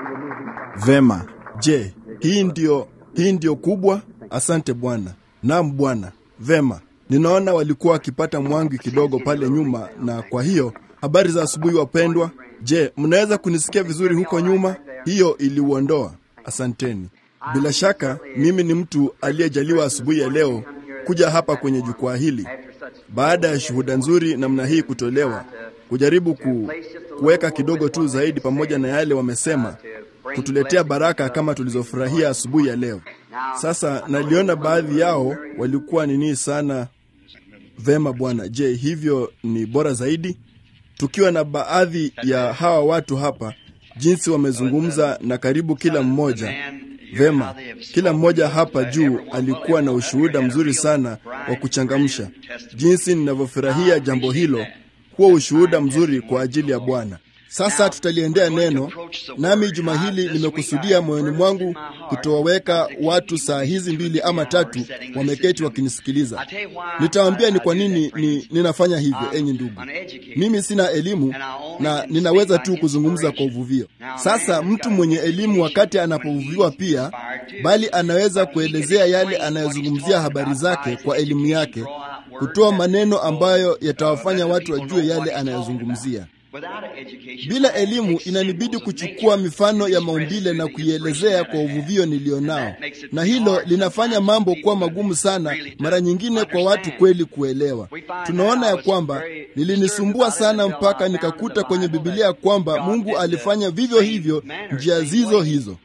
Vema. Je, hii ndio hii ndio kubwa? Asante Bwana. Naam Bwana. Vema. Ninaona walikuwa wakipata mwangi kidogo pale nyuma, na kwa hiyo habari za asubuhi wapendwa. Je, mnaweza kunisikia vizuri huko nyuma? Hiyo iliuondoa. Asanteni. Bila shaka mimi ni mtu aliyejaliwa asubuhi ya leo kuja hapa kwenye jukwaa hili baada ya shuhuda nzuri namna hii kutolewa, kujaribu ku, kuweka kidogo tu zaidi pamoja na yale wamesema, kutuletea baraka kama tulizofurahia asubuhi ya leo. Sasa naliona baadhi yao walikuwa nini sana. Vema Bwana. Je, hivyo ni bora zaidi tukiwa na baadhi ya hawa watu hapa, jinsi wamezungumza na karibu kila mmoja Vema, kila mmoja hapa juu alikuwa na ushuhuda mzuri sana wa kuchangamsha. Jinsi ninavyofurahia jambo hilo, huo ushuhuda mzuri kwa ajili ya Bwana. Sasa tutaliendea neno, nami juma hili nimekusudia moyoni mwangu kutowaweka watu saa hizi mbili ama tatu wameketi wakinisikiliza. Nitawaambia ni kwa nini ni, ninafanya hivyo. Enyi ndugu, mimi sina elimu na ninaweza tu kuzungumza kwa uvuvio. Sasa mtu mwenye elimu wakati anapovuviwa pia, bali anaweza kuelezea yale anayozungumzia habari zake kwa elimu yake, kutoa maneno ambayo yatawafanya watu wajue yale anayozungumzia. Bila elimu inanibidi kuchukua mifano ya maumbile na kuielezea kwa uvuvio nilionao, na hilo linafanya mambo kuwa magumu sana mara nyingine kwa watu kweli kuelewa. Tunaona ya kwamba lilinisumbua sana mpaka nikakuta kwenye Biblia kwamba Mungu alifanya vivyo hivyo njia zizo hizo.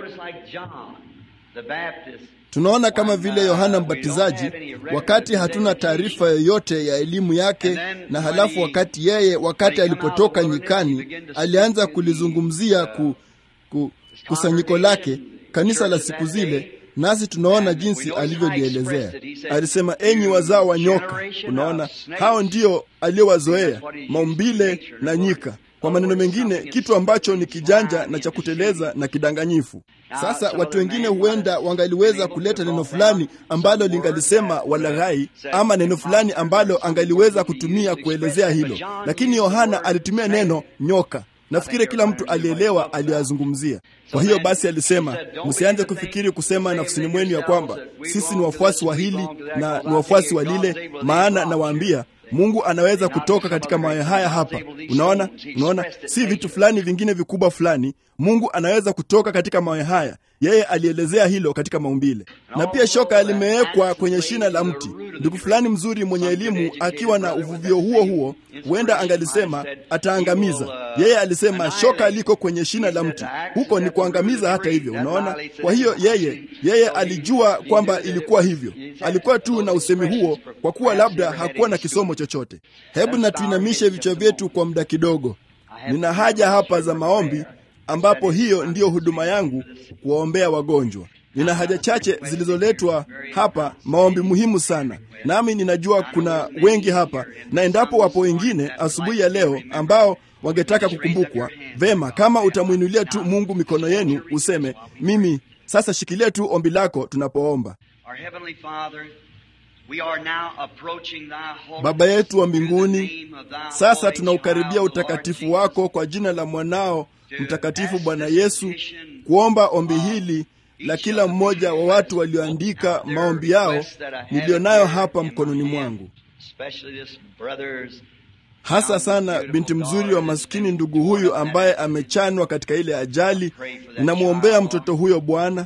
Tunaona kama vile Yohana Mbatizaji, wakati hatuna taarifa yoyote ya elimu yake, na halafu wakati yeye, wakati alipotoka nyikani, alianza kulizungumzia ku, ku, kusanyiko lake, kanisa la siku zile, nasi tunaona jinsi alivyolielezea. Alisema, enyi wazao wa nyoka. Unaona, hao ndio aliowazoea maumbile na nyika kwa maneno mengine, kitu ambacho ni kijanja na cha kuteleza na kidanganyifu. Sasa watu wengine huenda wangaliweza kuleta neno fulani ambalo lingalisema walaghai, ama neno fulani ambalo angaliweza kutumia kuelezea hilo, lakini Yohana alitumia neno nyoka. Nafikiri kila mtu alielewa aliyoyazungumzia. Kwa hiyo basi alisema, msianze kufikiri kusema nafsini mwenu ya kwamba sisi ni wafuasi wa hili na ni wafuasi wa lile, maana nawaambia Mungu anaweza kutoka katika mawe haya hapa. Unaona, unaona, si vitu fulani vingine vikubwa fulani. Mungu anaweza kutoka katika mawe haya. Yeye alielezea hilo katika maumbile, na pia shoka limewekwa kwenye shina la mti. Ndugu fulani mzuri mwenye elimu akiwa na uvuvio huo huo, huenda angalisema ataangamiza. Yeye alisema shoka liko kwenye shina la mti, huko ni kuangamiza. Hata hivyo, unaona. Kwa hiyo yeye yeye alijua kwamba ilikuwa hivyo. Alikuwa tu na usemi huo, kwa kuwa labda hakuwa na kisomo chochote. Hebu na tuinamishe vichwa vyetu kwa muda kidogo. Nina haja hapa za maombi ambapo hiyo ndiyo huduma yangu, kuwaombea wagonjwa. Nina haja chache zilizoletwa hapa, maombi muhimu sana, nami ninajua kuna wengi hapa, na endapo wapo wengine asubuhi ya leo ambao wangetaka kukumbukwa vema, kama utamwinulia tu Mungu mikono yenu, useme mimi sasa. Shikilia tu ombi lako tunapoomba. Baba yetu wa mbinguni, sasa tunaukaribia utakatifu wako kwa jina la mwanao mtakatifu Bwana Yesu, kuomba ombi hili la kila mmoja wa watu walioandika maombi yao niliyonayo hapa mkononi mwangu, hasa sana binti mzuri wa maskini ndugu huyu ambaye amechanwa katika ile ajali. Ninamwombea mtoto huyo Bwana,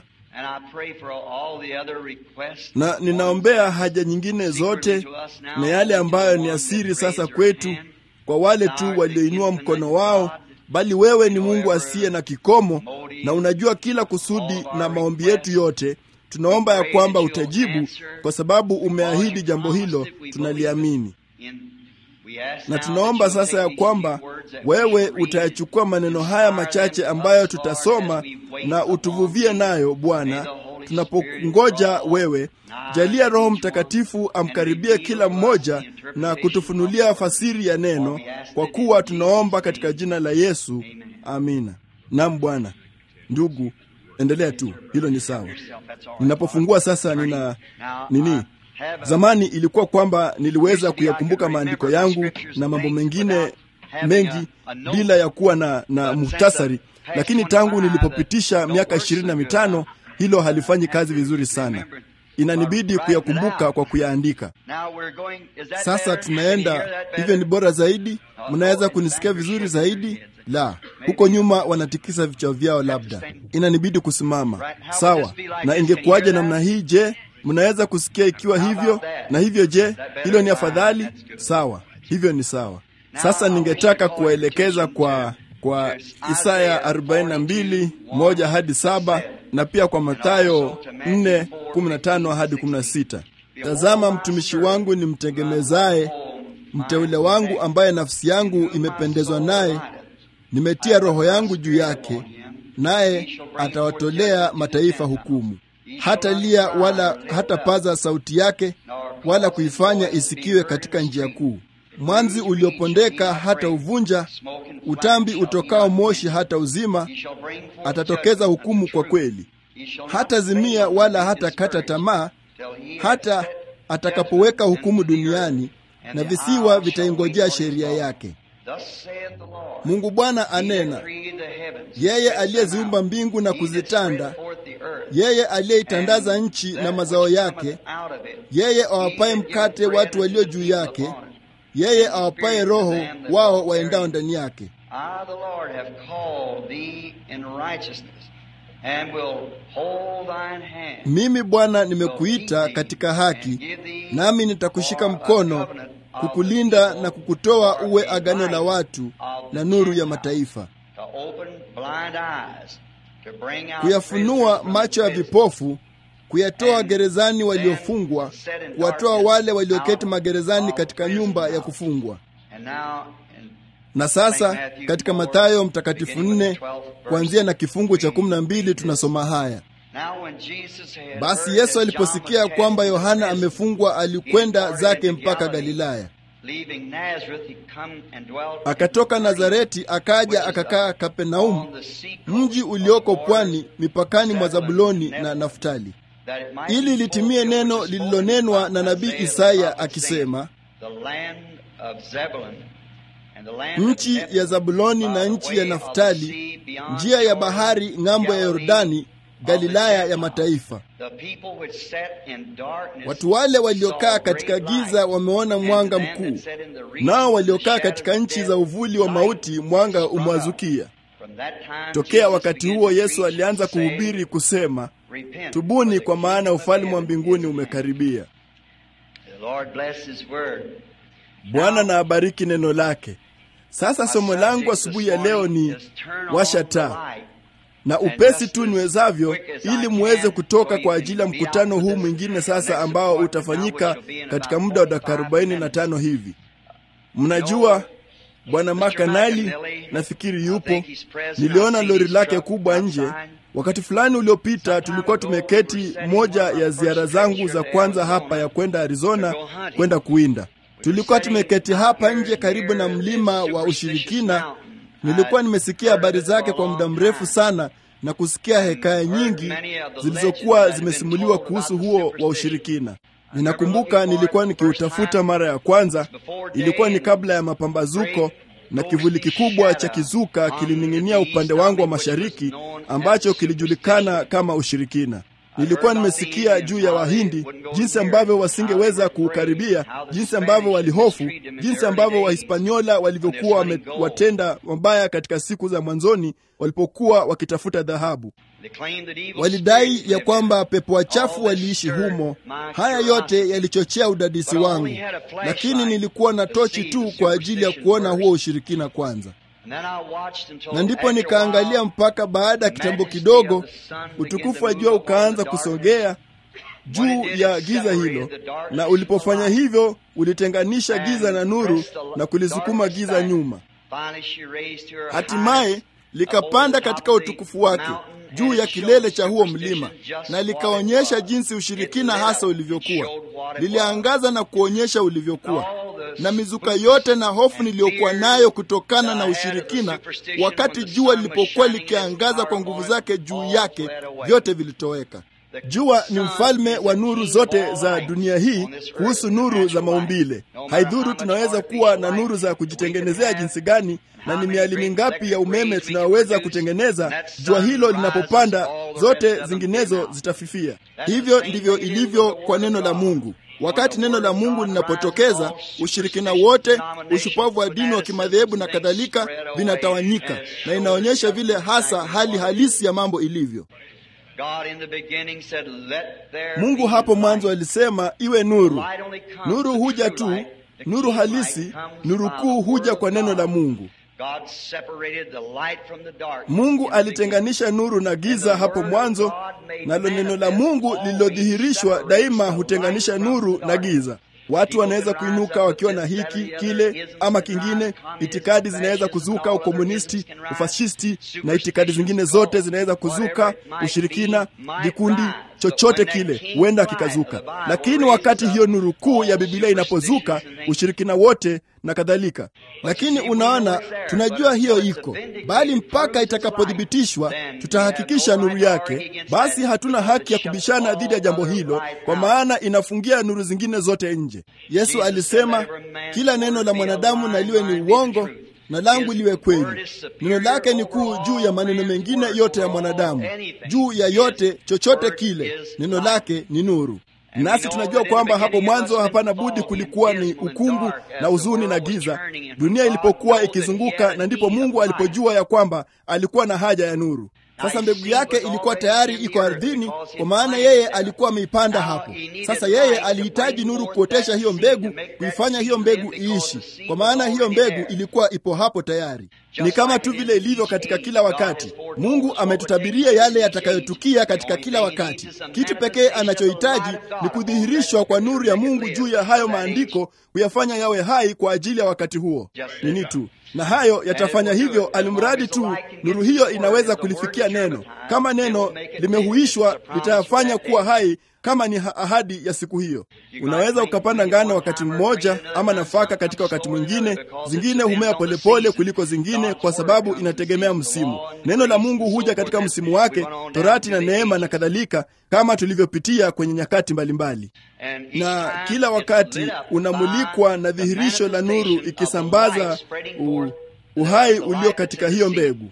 na ninaombea haja nyingine zote na yale ambayo ni asiri sasa kwetu, kwa wale tu walioinua mkono wao bali wewe ni Mungu asiye na kikomo na unajua kila kusudi na maombi yetu yote. Tunaomba ya kwamba utajibu, kwa sababu umeahidi jambo hilo, tunaliamini. Na tunaomba sasa ya kwamba wewe utayachukua maneno haya machache ambayo tutasoma na utuvuvie nayo, Bwana, tunapongoja wewe. Jalia Roho Mtakatifu amkaribie kila mmoja na kutufunulia fasiri ya neno, kwa kuwa tunaomba katika jina la Yesu, amina. Naam Bwana. Ndugu, endelea tu, hilo ni sawa. Ninapofungua sasa, nina nini? Zamani ilikuwa kwamba niliweza kuyakumbuka maandiko yangu na mambo mengine mengi bila ya kuwa na, na muhtasari, lakini tangu nilipopitisha miaka ishirini na mitano hilo halifanyi kazi vizuri sana. Inanibidi kuyakumbuka kwa kuyaandika. Sasa tunaenda hivyo, ni bora zaidi. Mnaweza kunisikia vizuri zaidi? La, huko nyuma wanatikisa vichwa vyao, labda inanibidi kusimama. Sawa, na ingekuwaje namna hii? Je, mnaweza kusikia ikiwa hivyo na hivyo? Je, hilo ni afadhali? Sawa, hivyo ni sawa. Sasa ningetaka kuwaelekeza kwa kwa Isaya 42 moja hadi saba na pia kwa Mathayo 4 15 hadi 16. Tazama, mtumishi wangu ni mtegemezaye, mteule wangu ambaye nafsi yangu imependezwa naye, nimetia roho yangu juu yake, naye atawatolea mataifa hukumu. Hata lia wala hatapaza sauti yake, wala kuifanya isikiwe katika njia kuu. Mwanzi uliopondeka hata uvunja, utambi utokao moshi hata uzima. Atatokeza hukumu kwa kweli, hata zimia wala hata kata tamaa, hata atakapoweka hukumu duniani, na visiwa vitaingojea sheria yake. Mungu Bwana anena, yeye aliyeziumba mbingu na kuzitanda, yeye aliyeitandaza nchi na mazao yake, yeye awapaye mkate watu walio juu yake, yeye awapaye roho wao waendao ndani yake. Mimi Bwana nimekuita katika haki, nami nitakushika mkono kukulinda na kukutoa uwe agano la watu na nuru ya mataifa, kuyafunua macho ya vipofu, kuyatoa gerezani waliofungwa, kuwatoa wale walioketi magerezani katika nyumba ya kufungwa. Na sasa katika Mathayo mtakatifu nne kuanzia na kifungu cha kumi na mbili tunasoma haya: basi Yesu aliposikia kwamba Yohana amefungwa, alikwenda zake mpaka Galilaya. Akatoka Nazareti akaja akakaa Kapernaumu, mji ulioko pwani mipakani mwa Zabuloni na Naftali, ili litimie neno lililonenwa na nabii Isaya akisema, nchi ya Zabuloni na nchi ya Naftali, njia ya bahari ng'ambo ya Yordani, Galilaya ya mataifa. Watu wale waliokaa katika giza wameona mwanga mkuu, nao waliokaa katika nchi za uvuli wa mauti mwanga umwazukia. Tokea wakati huo Yesu alianza kuhubiri kusema, tubuni, kwa maana ufalme wa mbinguni umekaribia. Bwana na abariki neno lake. Sasa somo langu asubuhi ya leo ni washa taa na upesi tu niwezavyo, ili muweze kutoka kwa ajili ya mkutano huu mwingine sasa, ambao utafanyika katika muda wa dakika arobaini na tano hivi. Mnajua Bwana Makanali nafikiri yupo. Niliona lori lake kubwa nje wakati fulani uliopita. Tulikuwa tumeketi, moja ya ziara zangu za kwanza hapa ya kwenda Arizona kwenda kuwinda. Tulikuwa tumeketi hapa nje karibu na mlima wa ushirikina. Nilikuwa nimesikia habari zake kwa muda mrefu sana na kusikia hekaya nyingi zilizokuwa zimesimuliwa kuhusu huo wa ushirikina. Ninakumbuka nilikuwa nikiutafuta mara ya kwanza, ilikuwa ni kabla ya mapambazuko, na kivuli kikubwa cha kizuka kilining'inia upande wangu wa mashariki, ambacho kilijulikana kama ushirikina. Nilikuwa nimesikia juu ya Wahindi, jinsi ambavyo wasingeweza kuukaribia, jinsi ambavyo walihofu, jinsi ambavyo Wahispaniola walivyokuwa wamewatenda mabaya katika siku za mwanzoni walipokuwa wakitafuta dhahabu. Walidai ya kwamba pepo wachafu waliishi humo. Haya yote yalichochea udadisi wangu, lakini nilikuwa na tochi tu kwa ajili ya kuona huo ushirikina kwanza na ndipo nikaangalia mpaka baada ya kitambo kidogo, utukufu wa jua ukaanza kusogea juu ya giza hilo, na ulipofanya hivyo ulitenganisha giza na nuru na kulisukuma giza nyuma. Hatimaye likapanda katika utukufu wake juu ya kilele cha huo mlima, na likaonyesha jinsi ushirikina hasa ulivyokuwa. Liliangaza na kuonyesha ulivyokuwa na mizuka yote na hofu niliyokuwa nayo kutokana na ushirikina, wakati jua lilipokuwa likiangaza kwa nguvu zake juu yake, vyote vilitoweka. Jua ni mfalme wa nuru zote za dunia hii kuhusu nuru za maumbile. Haidhuru tunaweza kuwa na nuru za kujitengenezea jinsi gani na ni miali mingapi ya umeme tunaweza kutengeneza, jua hilo linapopanda, zote zinginezo zitafifia. Hivyo ndivyo ilivyo kwa neno la Mungu. Wakati neno la Mungu linapotokeza, ushirikina wote, ushupavu wa dini wa kimadhehebu na kadhalika vinatawanyika, na inaonyesha vile hasa hali halisi ya mambo ilivyo. Mungu hapo mwanzo alisema iwe nuru. Nuru huja tu, nuru halisi, nuru kuu huja kwa neno la Mungu. Mungu alitenganisha nuru na giza hapo mwanzo, nalo neno la Mungu lililodhihirishwa daima hutenganisha nuru na giza. Watu wanaweza kuinuka wakiwa na hiki kile ama kingine. Itikadi zinaweza kuzuka, ukomunisti, ufashisti na itikadi zingine zote zinaweza kuzuka, ushirikina, vikundi chochote kile huenda kikazuka, lakini wakati hiyo nuru kuu ya Biblia inapozuka, ushirikina wote na kadhalika. Lakini unaona, tunajua hiyo iko, bali mpaka itakapothibitishwa tutahakikisha nuru yake. Basi hatuna haki ya kubishana dhidi ya jambo hilo, kwa maana inafungia nuru zingine zote nje. Yesu alisema, kila neno la mwanadamu na liwe ni uongo na langu liwe kweli. Neno lake ni kuu juu ya maneno mengine yote ya mwanadamu, juu ya yote chochote kile, neno lake ni nuru. Nasi tunajua kwamba hapo mwanzo hapana budi kulikuwa ni ukungu na huzuni na giza, dunia ilipokuwa ikizunguka, na ndipo Mungu alipojua ya kwamba alikuwa na haja ya nuru. Sasa mbegu yake ilikuwa tayari iko ardhini, kwa maana yeye alikuwa ameipanda hapo. Sasa yeye alihitaji nuru kuotesha hiyo mbegu, kuifanya hiyo mbegu iishi, kwa maana hiyo mbegu ilikuwa ipo hapo tayari. Ni kama tu vile ilivyo katika kila wakati. Mungu ametutabiria yale yatakayotukia katika kila wakati. Kitu pekee anachohitaji ni kudhihirishwa kwa nuru ya Mungu juu ya hayo maandiko, kuyafanya yawe hai kwa ajili ya wakati huo. Nini tu na hayo yatafanya hivyo, alimradi tu nuru hiyo inaweza kulifikia neno. Kama neno limehuishwa, litayafanya kuwa hai kama ni ahadi ya siku hiyo. Unaweza ukapanda ngano wakati mmoja ama nafaka katika wakati mwingine. Zingine humea polepole kuliko zingine, kwa sababu inategemea msimu. Neno la Mungu huja katika msimu wake, torati na neema na kadhalika, kama tulivyopitia kwenye nyakati mbalimbali mbali. Na kila wakati unamulikwa na dhihirisho la nuru ikisambaza u, uhai ulio katika hiyo mbegu.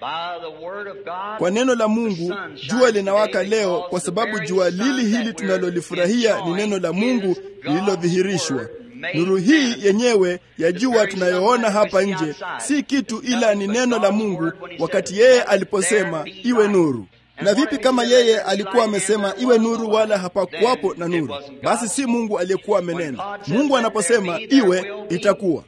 Kwa neno la Mungu jua linawaka leo, kwa sababu jua lili hili tunalolifurahia ni neno la Mungu lililodhihirishwa. Nuru hii yenyewe ya jua tunayoona hapa nje si kitu, ila ni neno la Mungu, wakati yeye aliposema iwe nuru. Na vipi kama yeye alikuwa amesema iwe nuru, wala hapakuwapo na nuru? Basi si Mungu aliyekuwa amenena. Mungu anaposema iwe, itakuwa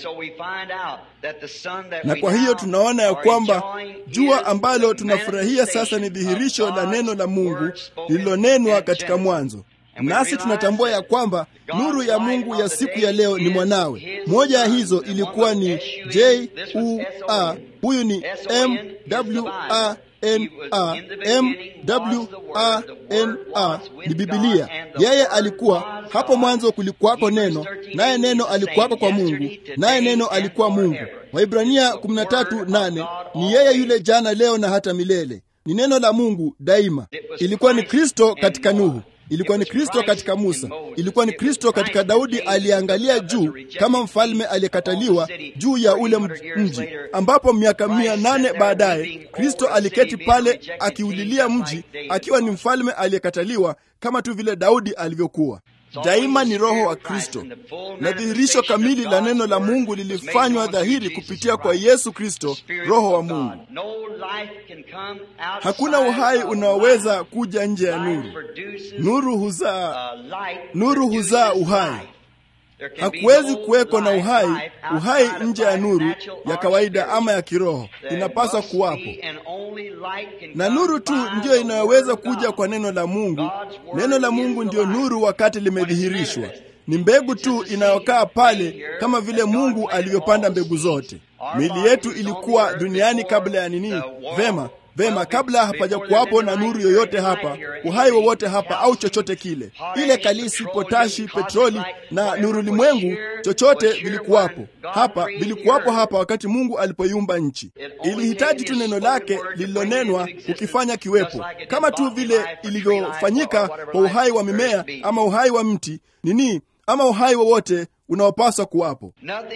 na kwa hiyo tunaona ya kwamba jua ambalo tunafurahia sasa ni dhihirisho la neno la Mungu lililonenwa katika mwanzo. Nasi tunatambua ya kwamba nuru ya Mungu ya siku ya leo ni mwanawe. Moja ya hizo ilikuwa ni J U A, huyu ni M W A N A, M W A N A ni Biblia. Yeye alikuwa hapo mwanzo, kulikuwako neno, naye neno alikuwako kwa Mungu, naye neno alikuwa Mungu. Waibrania 13:8 ni yeye yule jana, leo na hata milele. Ni neno la Mungu daima. Ilikuwa ni Kristo katika Nuhu ilikuwa ni Kristo katika Musa, ilikuwa ni Kristo katika Daudi aliyeangalia juu kama mfalme aliyekataliwa juu ya ule mji, ambapo miaka mia nane baadaye Kristo aliketi pale akiulilia mji akiwa ni mfalme aliyekataliwa kama tu vile Daudi alivyokuwa. Daima ni Roho wa Kristo na dhihirisho kamili la neno la Mungu lilifanywa dhahiri kupitia kwa Yesu Kristo, Roho wa Mungu. Hakuna uhai unaoweza kuja nje ya nuru. Nuru huzaa, nuru huzaa uhai. Hakuwezi kuweko na uhai, uhai nje ya nuru ya kawaida ama ya kiroho. Inapaswa kuwapo na nuru tu ndiyo inayoweza kuja kwa neno la Mungu. Neno la Mungu ndiyo nuru wakati limedhihirishwa. Ni mbegu tu inayokaa pale, kama vile Mungu alivyopanda mbegu zote. Miili yetu ilikuwa duniani kabla ya nini? Vema, Vema, kabla hapaja kuwapo na nuru yoyote hapa, uhai wowote hapa, au chochote kile, ile kalisi, potashi, petroli na nuru limwengu, chochote vilikuwapo hapa, vilikuwapo hapa wakati Mungu alipoiumba nchi. Ilihitaji tu neno lake lililonenwa kukifanya kiwepo, kama tu vile ilivyofanyika kwa uhai wa mimea ama uhai wa mti nini, ama uhai wowote unaopaswa kuwapo.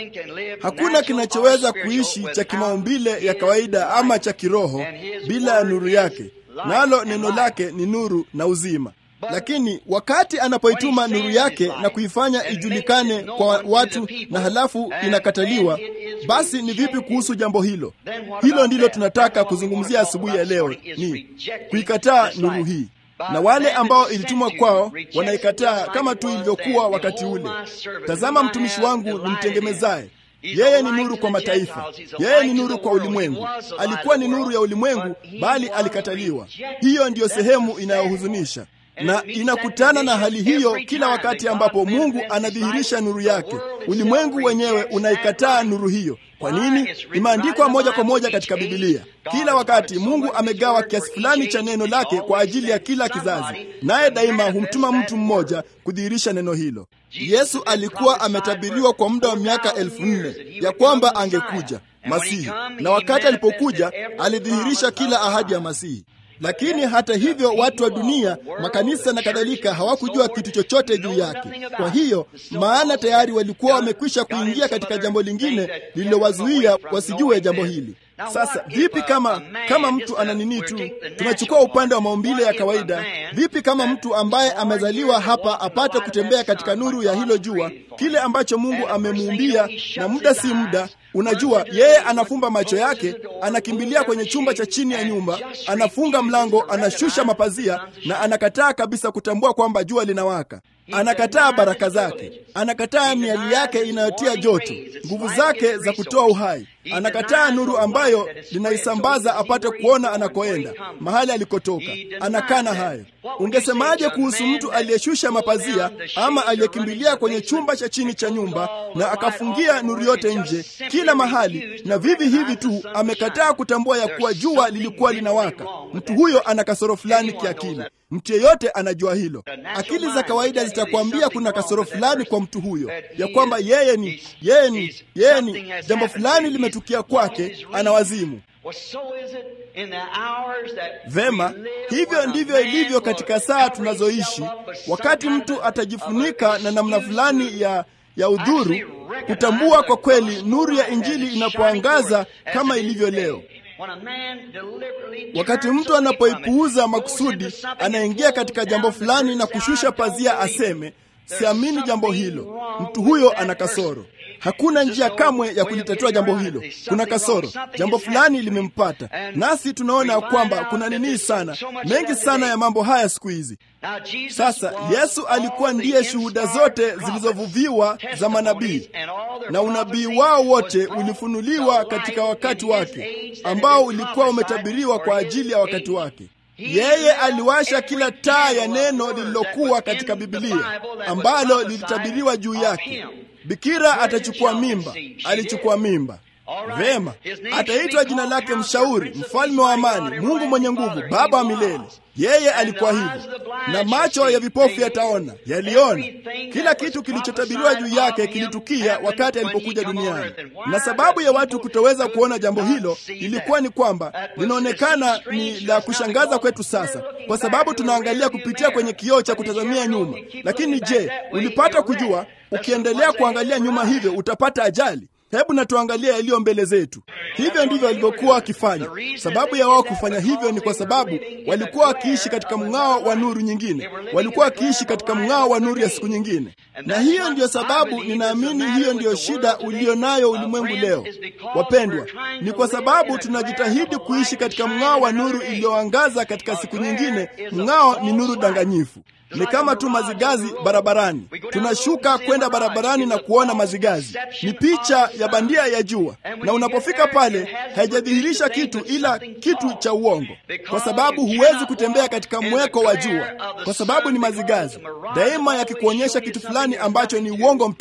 Hakuna kinachoweza kuishi cha kimaumbile ya kawaida ama cha kiroho bila ya nuru yake, nalo neno lake ni nuru na uzima. Lakini wakati anapoituma nuru yake na kuifanya ijulikane kwa watu na halafu inakataliwa, basi ni vipi kuhusu jambo hilo? Hilo ndilo tunataka kuzungumzia asubuhi ya leo, ni kuikataa nuru hii na wale ambao ilitumwa kwao wanaikataa kama tu ilivyokuwa wakati ule. Tazama, mtumishi wangu ni mtengemezaye, yeye ni nuru kwa mataifa, yeye ni nuru kwa ulimwengu. Alikuwa ni nuru ya ulimwengu, bali alikataliwa. Hiyo ndiyo sehemu inayohuzunisha na inakutana na hali hiyo kila wakati ambapo Mungu anadhihirisha nuru yake. Ulimwengu wenyewe unaikataa nuru hiyo. Kwa nini? Imeandikwa moja kwa moja katika Bibilia. Kila wakati Mungu amegawa kiasi fulani cha neno lake kwa ajili ya kila kizazi, naye daima humtuma mtu mmoja kudhihirisha neno hilo. Yesu alikuwa ametabiriwa kwa muda wa miaka elfu nne ya kwamba angekuja Masihi, na wakati alipokuja alidhihirisha kila ahadi ya Masihi. Lakini hata hivyo, watu wa dunia, makanisa na kadhalika, hawakujua kitu chochote juu yake. Kwa hiyo, maana tayari walikuwa wamekwisha kuingia katika jambo lingine lililowazuia wasijue jambo hili. Sasa vipi kama kama mtu ana nini tu, tunachukua upande wa maumbile ya kawaida. Vipi kama mtu ambaye amezaliwa hapa apate kutembea katika nuru ya hilo jua, kile ambacho Mungu amemuumbia, na muda si muda Unajua, yeye anafumba macho yake, anakimbilia kwenye chumba cha chini ya nyumba, anafunga mlango, anashusha mapazia na anakataa kabisa kutambua kwamba jua linawaka. Anakataa baraka zake, anakataa miali yake inayotia joto, nguvu zake za kutoa uhai. Anakataa nuru ambayo linaisambaza apate kuona anakoenda, mahali alikotoka. Anakana hayo. Ungesemaje kuhusu mtu aliyeshusha mapazia ama aliyekimbilia kwenye chumba cha chini cha nyumba na akafungia nuru yote nje kila mahali, na vivi hivi tu amekataa kutambua ya kuwa jua lilikuwa linawaka? Mtu huyo ana kasoro fulani kiakili. Mtu yeyote anajua hilo. Akili za kawaida zitakwambia kuna kasoro fulani kwa mtu huyo, ya kwamba yeye ni yeye ni yeye ni jambo fulani limetukia kwake, ana wazimu. Vema, hivyo ndivyo ilivyo katika saa tunazoishi. Wakati mtu atajifunika na namna fulani ya ya udhuru, kutambua kwa kweli nuru ya Injili inapoangaza kama ilivyo leo. Wakati mtu anapoipuuza makusudi, anaingia katika jambo fulani na kushusha pazia, aseme siamini jambo hilo, mtu huyo ana kasoro. Hakuna njia kamwe ya kulitatua jambo hilo. Kuna kasoro, jambo fulani limempata, nasi tunaona kwamba kuna nini sana mengi sana ya mambo haya siku hizi. Sasa Yesu alikuwa ndiye shuhuda zote zilizovuviwa za manabii, na unabii wao wote ulifunuliwa katika wakati wake ambao ulikuwa umetabiriwa kwa ajili ya wakati wake. Yeye aliwasha kila taa ya neno lililokuwa katika Biblia ambalo lilitabiriwa juu yake. Bikira atachukua mimba, alichukua mimba. Vema, ataitwa jina lake Mshauri, Mfalme wa Amani, Mungu mwenye nguvu, Baba wa milele. Yeye alikuwa hivyo, na macho ya vipofu yataona, yaliona. Kila kitu kilichotabiriwa juu yake kilitukia wakati alipokuja duniani, na sababu ya watu kutoweza kuona jambo hilo ilikuwa ni kwamba linaonekana ni la kushangaza kwetu sasa, kwa sababu tunaangalia kupitia kwenye kioo cha kutazamia nyuma. Lakini je, ulipata kujua, ukiendelea kuangalia nyuma hivyo utapata ajali? Hebu na tuangalie yaliyo mbele zetu. Hivyo ndivyo walivyokuwa wakifanya. Sababu ya wao kufanya hivyo ni kwa sababu walikuwa wakiishi katika mng'ao wa nuru nyingine, walikuwa wakiishi katika mng'ao wa nuru ya siku nyingine, na hiyo ndiyo sababu, ninaamini hiyo ndiyo shida ulio nayo ulimwengu leo. Wapendwa, ni kwa sababu tunajitahidi kuishi katika mng'ao wa nuru iliyoangaza katika siku nyingine. Mng'ao ni nuru danganyifu. Ni kama tu mazigazi barabarani. Tunashuka kwenda barabarani na kuona mazigazi, ni picha ya bandia ya jua, na unapofika pale haijadhihirisha kitu ila kitu cha uongo, kwa sababu huwezi kutembea katika mweko wa jua, kwa sababu ni mazigazi daima yakikuonyesha kitu fulani ambacho ni uongo mtupu.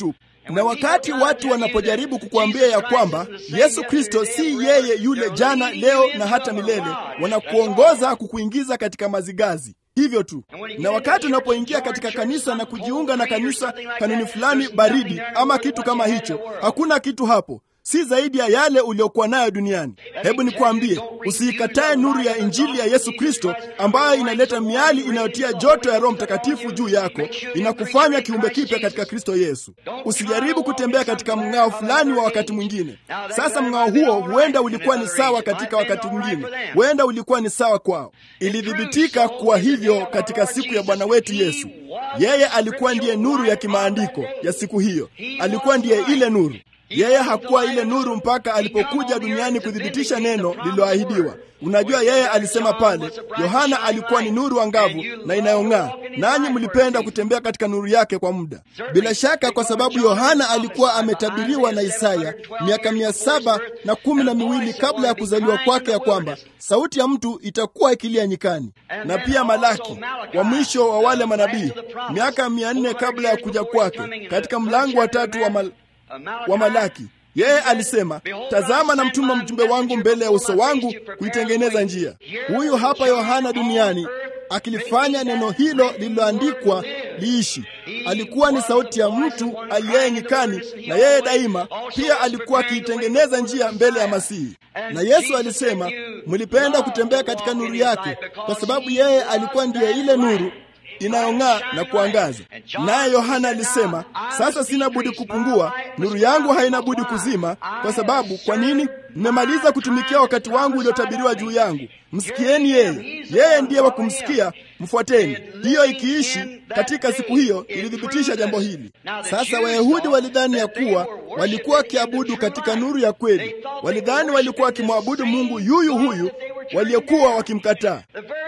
Na wakati watu wanapojaribu kukuambia ya kwamba Yesu Kristo si yeye yule jana, leo na hata milele, wanakuongoza kukuingiza katika mazigazi hivyo tu. Na wakati unapoingia katika kanisa na kujiunga na kanisa, kanuni fulani baridi ama kitu kama hicho, hakuna kitu hapo si zaidi ya yale uliokuwa nayo duniani. Hebu nikwambie, usiikatae nuru ya Injili ya Yesu Kristo ambayo inaleta miali inayotia joto ya Roho Mtakatifu juu yako, inakufanya kiumbe kipya katika Kristo Yesu. Usijaribu kutembea katika mng'ao fulani wa wakati mwingine. Sasa mng'ao huo huenda ulikuwa ni sawa katika wakati mwingine, huenda ulikuwa ni sawa kwao. Ilithibitika kuwa hivyo katika siku ya Bwana wetu Yesu. Yeye alikuwa ndiye nuru ya kimaandiko ya siku hiyo, alikuwa ndiye ile nuru. Yeye hakuwa ile nuru mpaka alipokuja duniani kuthibitisha neno lililoahidiwa. Unajua, yeye alisema pale, Yohana alikuwa ni nuru angavu na inayong'aa, nanyi mlipenda kutembea katika nuru yake kwa muda. Bila shaka, kwa sababu Yohana alikuwa ametabiriwa na Isaya miaka mia saba na kumi na miwili kabla ya kuzaliwa kwake, ya kwamba sauti ya mtu itakuwa ikilia nyikani, na pia Malaki wa mwisho wa wale manabii miaka mia nne kabla ya kuja kwake, katika mlango wa tatu wa mal wa Malaki yeye alisema, tazama na mtuma mjumbe wangu mbele ya uso wangu kuitengeneza njia. Huyu hapa Yohana duniani akilifanya neno hilo lililoandikwa liishi. Alikuwa ni sauti ya mtu aliyeye nyikani, na yeye daima pia alikuwa akiitengeneza njia mbele ya Masihi. Na Yesu alisema, mlipenda kutembea katika nuru yake, kwa sababu yeye alikuwa ndiye ile nuru inayong'aa na kuangaza. Naye Yohana alisema, sasa sina budi kupungua, nuru yangu haina budi kuzima. Kwa sababu kwa nini? Mmemaliza kutumikia wakati wangu uliotabiriwa juu yangu. Msikieni yeye, yeye ndiye wa kumsikia, mfuateni. Hiyo ikiishi katika siku hiyo ilithibitisha jambo hili. Sasa Wayahudi walidhani ya kuwa walikuwa wakiabudu katika nuru ya kweli. Walidhani walikuwa wakimwabudu Mungu yuyu huyu waliokuwa wakimkataa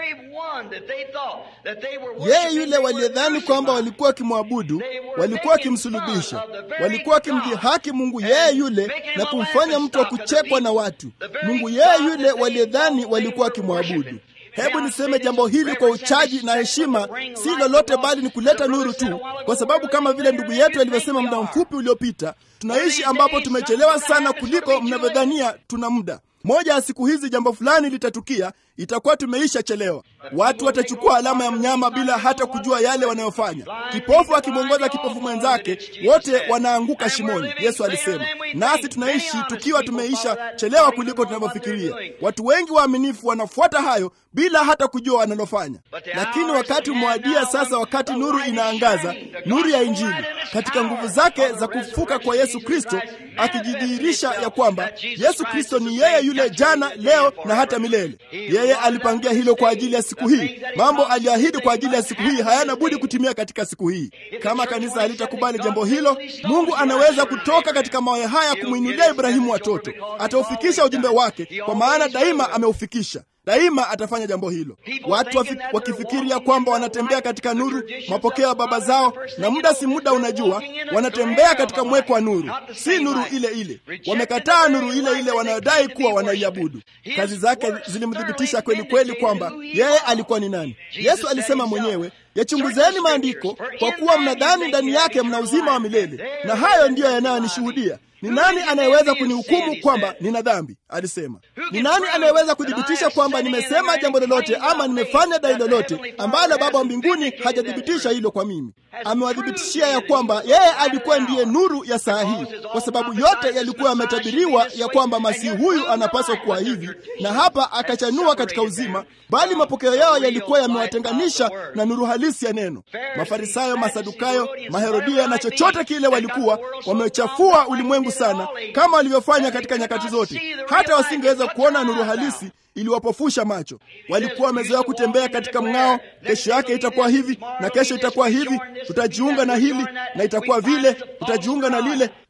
yeye yule waliyedhani kwamba walikuwa wakimwabudu, walikuwa wakimsulubisha, walikuwa wakimdhihaki Mungu yeye yule na kumfanya mtu wa kuchekwa na watu, Mungu yeye yule waliyedhani walikuwa wakimwabudu. Hebu niseme jambo hili kwa uchaji na heshima, si lolote bali ni kuleta nuru tu, kwa sababu kama vile ndugu yetu alivyosema muda mfupi uliopita, tunaishi ambapo tumechelewa sana kuliko mnavyodhania tuna muda. Moja ya siku hizi jambo fulani litatukia, itakuwa tumeisha chelewa. Watu watachukua alama ya mnyama bila hata kujua yale wanayofanya. Kipofu akimwongoza kipofu mwenzake, wote wanaanguka shimoni, Yesu alisema. Nasi tunaishi tukiwa tumeisha chelewa kuliko tunavyofikiria. Watu wengi waaminifu wanafuata hayo bila hata kujua wanalofanya. Lakini wakati umewadia sasa, wakati nuru inaangaza, nuru ya Injili katika nguvu zake za kufufuka kwa Yesu Kristo, akijidhihirisha ya kwamba Yesu Kristo ni yeye yule jana, leo na hata milele. Yeye alipangia hilo kwa ajili ya siku hii. Mambo aliyoahidi kwa ajili ya siku hii hayana budi kutimia katika siku hii. Kama kanisa halitakubali jambo hilo, Mungu anaweza kutoka katika mawe haya kumwinulia Ibrahimu watoto. Ataufikisha ujumbe wake, kwa maana daima ameufikisha daima atafanya jambo hilo. Watu wakifikiria kwamba wanatembea katika nuru, mapokeo ya baba zao, na muda si muda, unajua, wanatembea katika mweko wa nuru, si nuru ile ile. Wamekataa nuru ile ile wanayodai kuwa wanaiabudu. Kazi zake zilimthibitisha kweli kweli kwamba yeye alikuwa ni nani. Yesu alisema mwenyewe, yachunguzeni maandiko, kwa kuwa mnadhani ndani yake mna uzima wa milele, na hayo ndiyo yanayonishuhudia. Ni nani anayeweza kunihukumu kwamba nina dhambi? Alisema. Ni nani anayeweza kuthibitisha kwamba nimesema jambo lolote ama nimefanya dai lolote ambalo Baba wa mbinguni hajathibitisha hilo kwa mimi? Amewathibitishia ya kwamba yeye alikuwa ndiye nuru ya saa hii, kwa sababu yote yalikuwa yametabiriwa ya kwamba Masihi huyu anapaswa kuwa hivi, na hapa akachanua katika uzima, bali mapokeo yao yalikuwa yamewatenganisha na nuru halisi ya neno. Mafarisayo, Masadukayo, Maherodia na chochote kile walikuwa wamechafua ulimwengu sana, kama walivyofanya katika nyakati zote. Hata wasingeweza kuona nuru halisi iliwapofusha macho. Walikuwa wamezoea kutembea katika mng'ao. Kesho yake itakuwa hivi na kesho itakuwa hivi, tutajiunga na hili na itakuwa vile, tutajiunga na lile.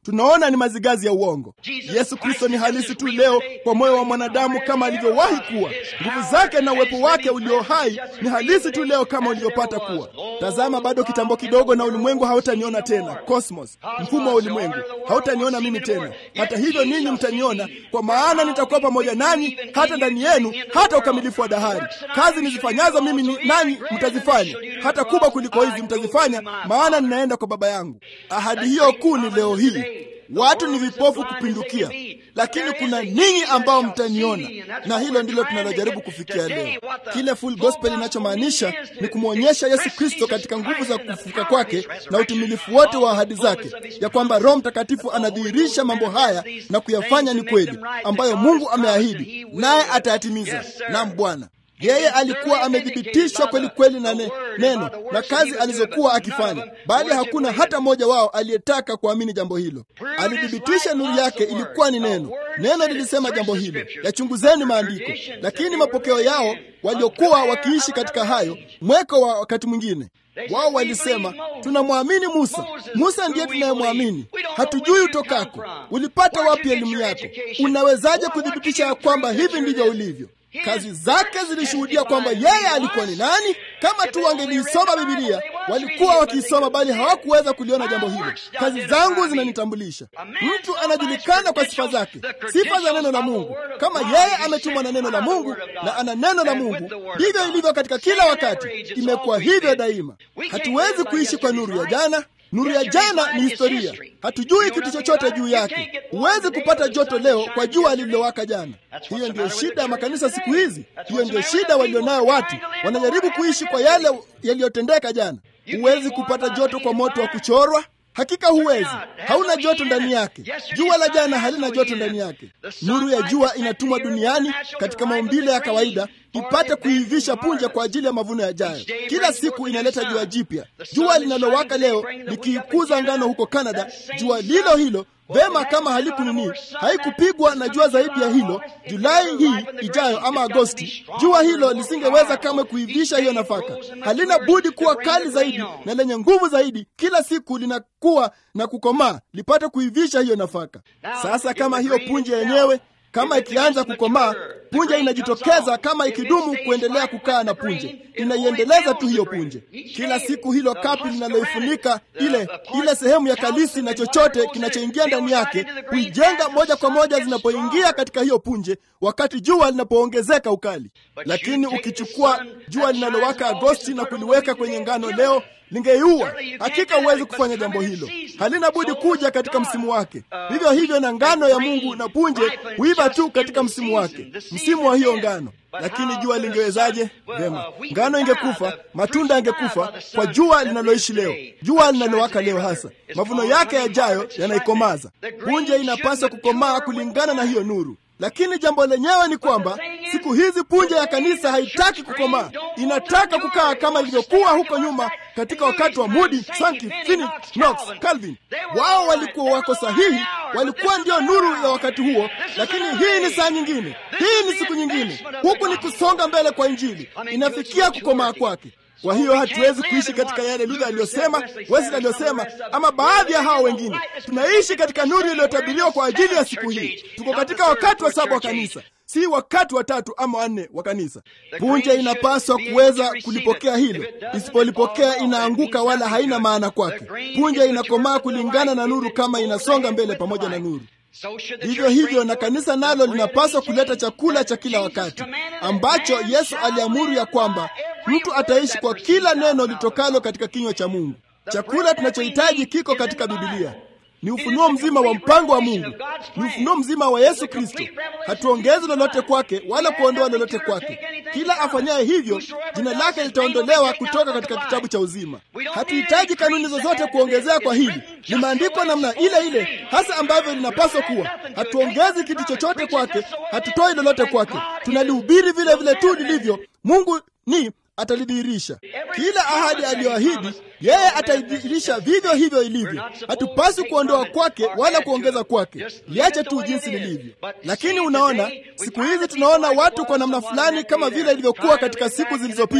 tunaona ni mazigazi ya uongo. Yesu Kristo ni halisi tu leo kwa moyo wa mwanadamu kama alivyowahi kuwa. Nguvu zake na uwepo wake ulio hai ni halisi tu leo kama ulivyopata kuwa. Tazama, bado kitambo kidogo na ulimwengu hautaniona tena. Cosmos, mfumo wa ulimwengu, hautaniona mimi tena. Hata hivyo ninyi mtaniona, kwa maana nitakuwa pamoja nanyi hata ndani yenu, hata ukamilifu wa dahari. Kazi nizifanyazo mimi ni nanyi mtazifanya, hata kubwa kuliko hizi mtazifanya, maana ninaenda kwa Baba yangu. Ahadi hiyo kuu ni leo hii. Watu ni vipofu kupindukia, lakini kuna ninyi ambao mtaniona, na hilo ndilo tunalojaribu kufikia leo. Kile full gospel inachomaanisha ni kumwonyesha Yesu Kristo katika nguvu za kufufuka kwake na utimilifu wote wa ahadi zake, ya kwamba Roho Mtakatifu anadhihirisha mambo haya na kuyafanya ni kweli, ambayo Mungu ameahidi, naye atayatimiza. Naam, Bwana yeye alikuwa amethibitishwa kweli kweli na ne, neno na kazi alizokuwa akifanya, bali hakuna hata mmoja wao aliyetaka kuamini jambo hilo. Alithibitisha nuru yake ilikuwa ni neno. Neno lilisema jambo hilo, yachunguzeni maandiko. Lakini mapokeo yao waliokuwa wakiishi katika hayo mweko wa wakati mwingine wao walisema tunamwamini Musa. Musa ndiye tunayemwamini, hatujui utokako. Ulipata wapi elimu yako? Unawezaje kuthibitisha ya kwamba hivi ndivyo ulivyo? Kazi zake zilishuhudia kwamba yeye alikuwa ni nani. Kama tu wangeliisoma Bibilia, walikuwa wakiisoma, bali hawakuweza kuliona jambo hilo. Kazi zangu zinanitambulisha. Mtu anajulikana kwa sifa zake, sifa za neno la Mungu. Kama yeye ametumwa na neno la Mungu na ana neno la Mungu, ndivyo ilivyo katika kila wakati. Imekuwa hivyo daima. Hatuwezi kuishi kwa nuru ya jana. Nuru ya jana ni historia, hatujui kitu chochote juu yake. Huwezi kupata joto leo kwa jua lililowaka jana. Hiyo ndiyo shida ya makanisa siku hizi, hiyo ndiyo shida walionayo watu. Wanajaribu kuishi kwa yale yaliyotendeka jana. Huwezi kupata joto kwa moto wa kuchorwa. Hakika huwezi, hauna joto ndani yake. Jua la jana halina joto ndani yake. Nuru ya jua inatumwa duniani katika maumbile ya kawaida ipate kuivisha punje kwa ajili ya mavuno yajayo. Kila siku inaleta jua jipya. Jua linalowaka leo likiikuza ngano huko Kanada, jua lilo hilo vema kama halikunini haikupigwa na jua zaidi ya hilo Julai hii ijayo ama Agosti, jua hilo lisingeweza kamwe kuivisha hiyo nafaka. Halina budi kuwa kali zaidi na lenye nguvu zaidi. Kila siku linakuwa na kukomaa lipate kuivisha hiyo nafaka. Sasa kama hiyo punje yenyewe kama ikianza kukomaa, punje inajitokeza. Kama ikidumu kuendelea kukaa na punje, inaiendeleza tu hiyo punje. Kila siku hilo kapi linaloifunika ile ile sehemu ya kalisi na chochote kinachoingia ndani yake huijenga moja kwa moja zinapoingia katika hiyo punje, wakati jua linapoongezeka ukali. Lakini ukichukua jua linalowaka Agosti na kuliweka kwenye ngano leo lingeiua. Hakika huwezi kufanya jambo hilo, halina budi kuja katika msimu wake. Vivyo hivyo na ngano ya Mungu na punje huiva tu katika msimu wake, msimu wa hiyo ngano. Lakini jua lingewezaje? Vema, ngano ingekufa, matunda yangekufa kwa jua linaloishi leo, jua linalowaka leo. Hasa mavuno yake yajayo yanaikomaza. Punje inapaswa kukomaa kulingana na hiyo nuru. Lakini jambo lenyewe ni kwamba siku hizi punje ya kanisa haitaki kukomaa, inataka kukaa kama ilivyokuwa huko nyuma katika wakati wa Moody, Sankey, Finney, Knox, Calvin. Wao walikuwa wako sahihi, walikuwa ndio nuru ya wakati huo, lakini hii ni saa nyingine, hii ni siku nyingine. Huku ni kusonga mbele kwa Injili, inafikia kukomaa kwake. Kwa hiyo hatuwezi kuishi katika yale Luther aliyosema, Wesley aliyosema, ama baadhi ya hao wengine. Tunaishi katika nuru iliyotabiriwa kwa ajili ya siku hii. Tuko katika wakati wa saba wa kanisa, si wakati wa tatu ama wanne wa kanisa. Punje inapaswa kuweza kulipokea hilo, isipolipokea inaanguka, wala haina maana kwake. Punje inakomaa kulingana na nuru, kama inasonga mbele pamoja na nuru. Vivyo hivyo na kanisa nalo linapaswa kuleta chakula cha kila wakati ambacho Yesu aliamuru ya kwamba mtu ataishi kwa kila neno litokalo katika kinywa cha Mungu. Chakula tunachohitaji kiko katika Bibilia. Ni ufunuo mzima wa mpango wa Mungu, ni ufunuo mzima wa Yesu Kristo. Hatuongezi lolote kwake wala kuondoa lolote kwake. Kila afanyaye hivyo, jina lake litaondolewa kutoka katika kitabu cha uzima. Hatuhitaji kanuni zozote kuongezea kwa hili. Ni maandiko namna ile ile hasa ambavyo linapaswa kuwa. Hatuongezi kitu chochote kwake, hatutoi lolote kwake, tunalihubiri vile vile tu lilivyo. Mungu ni atalidhihirisha kila ahadi aliyoahidi yeye ataidhihirisha vivyo hivyo ilivyo. Hatupaswi kuondoa kwake wala kuongeza kwake, liache tu jinsi lilivyo. Lakini unaona, siku hizi tunaona watu kwa namna fulani, kama vile ilivyokuwa katika siku zilizopita,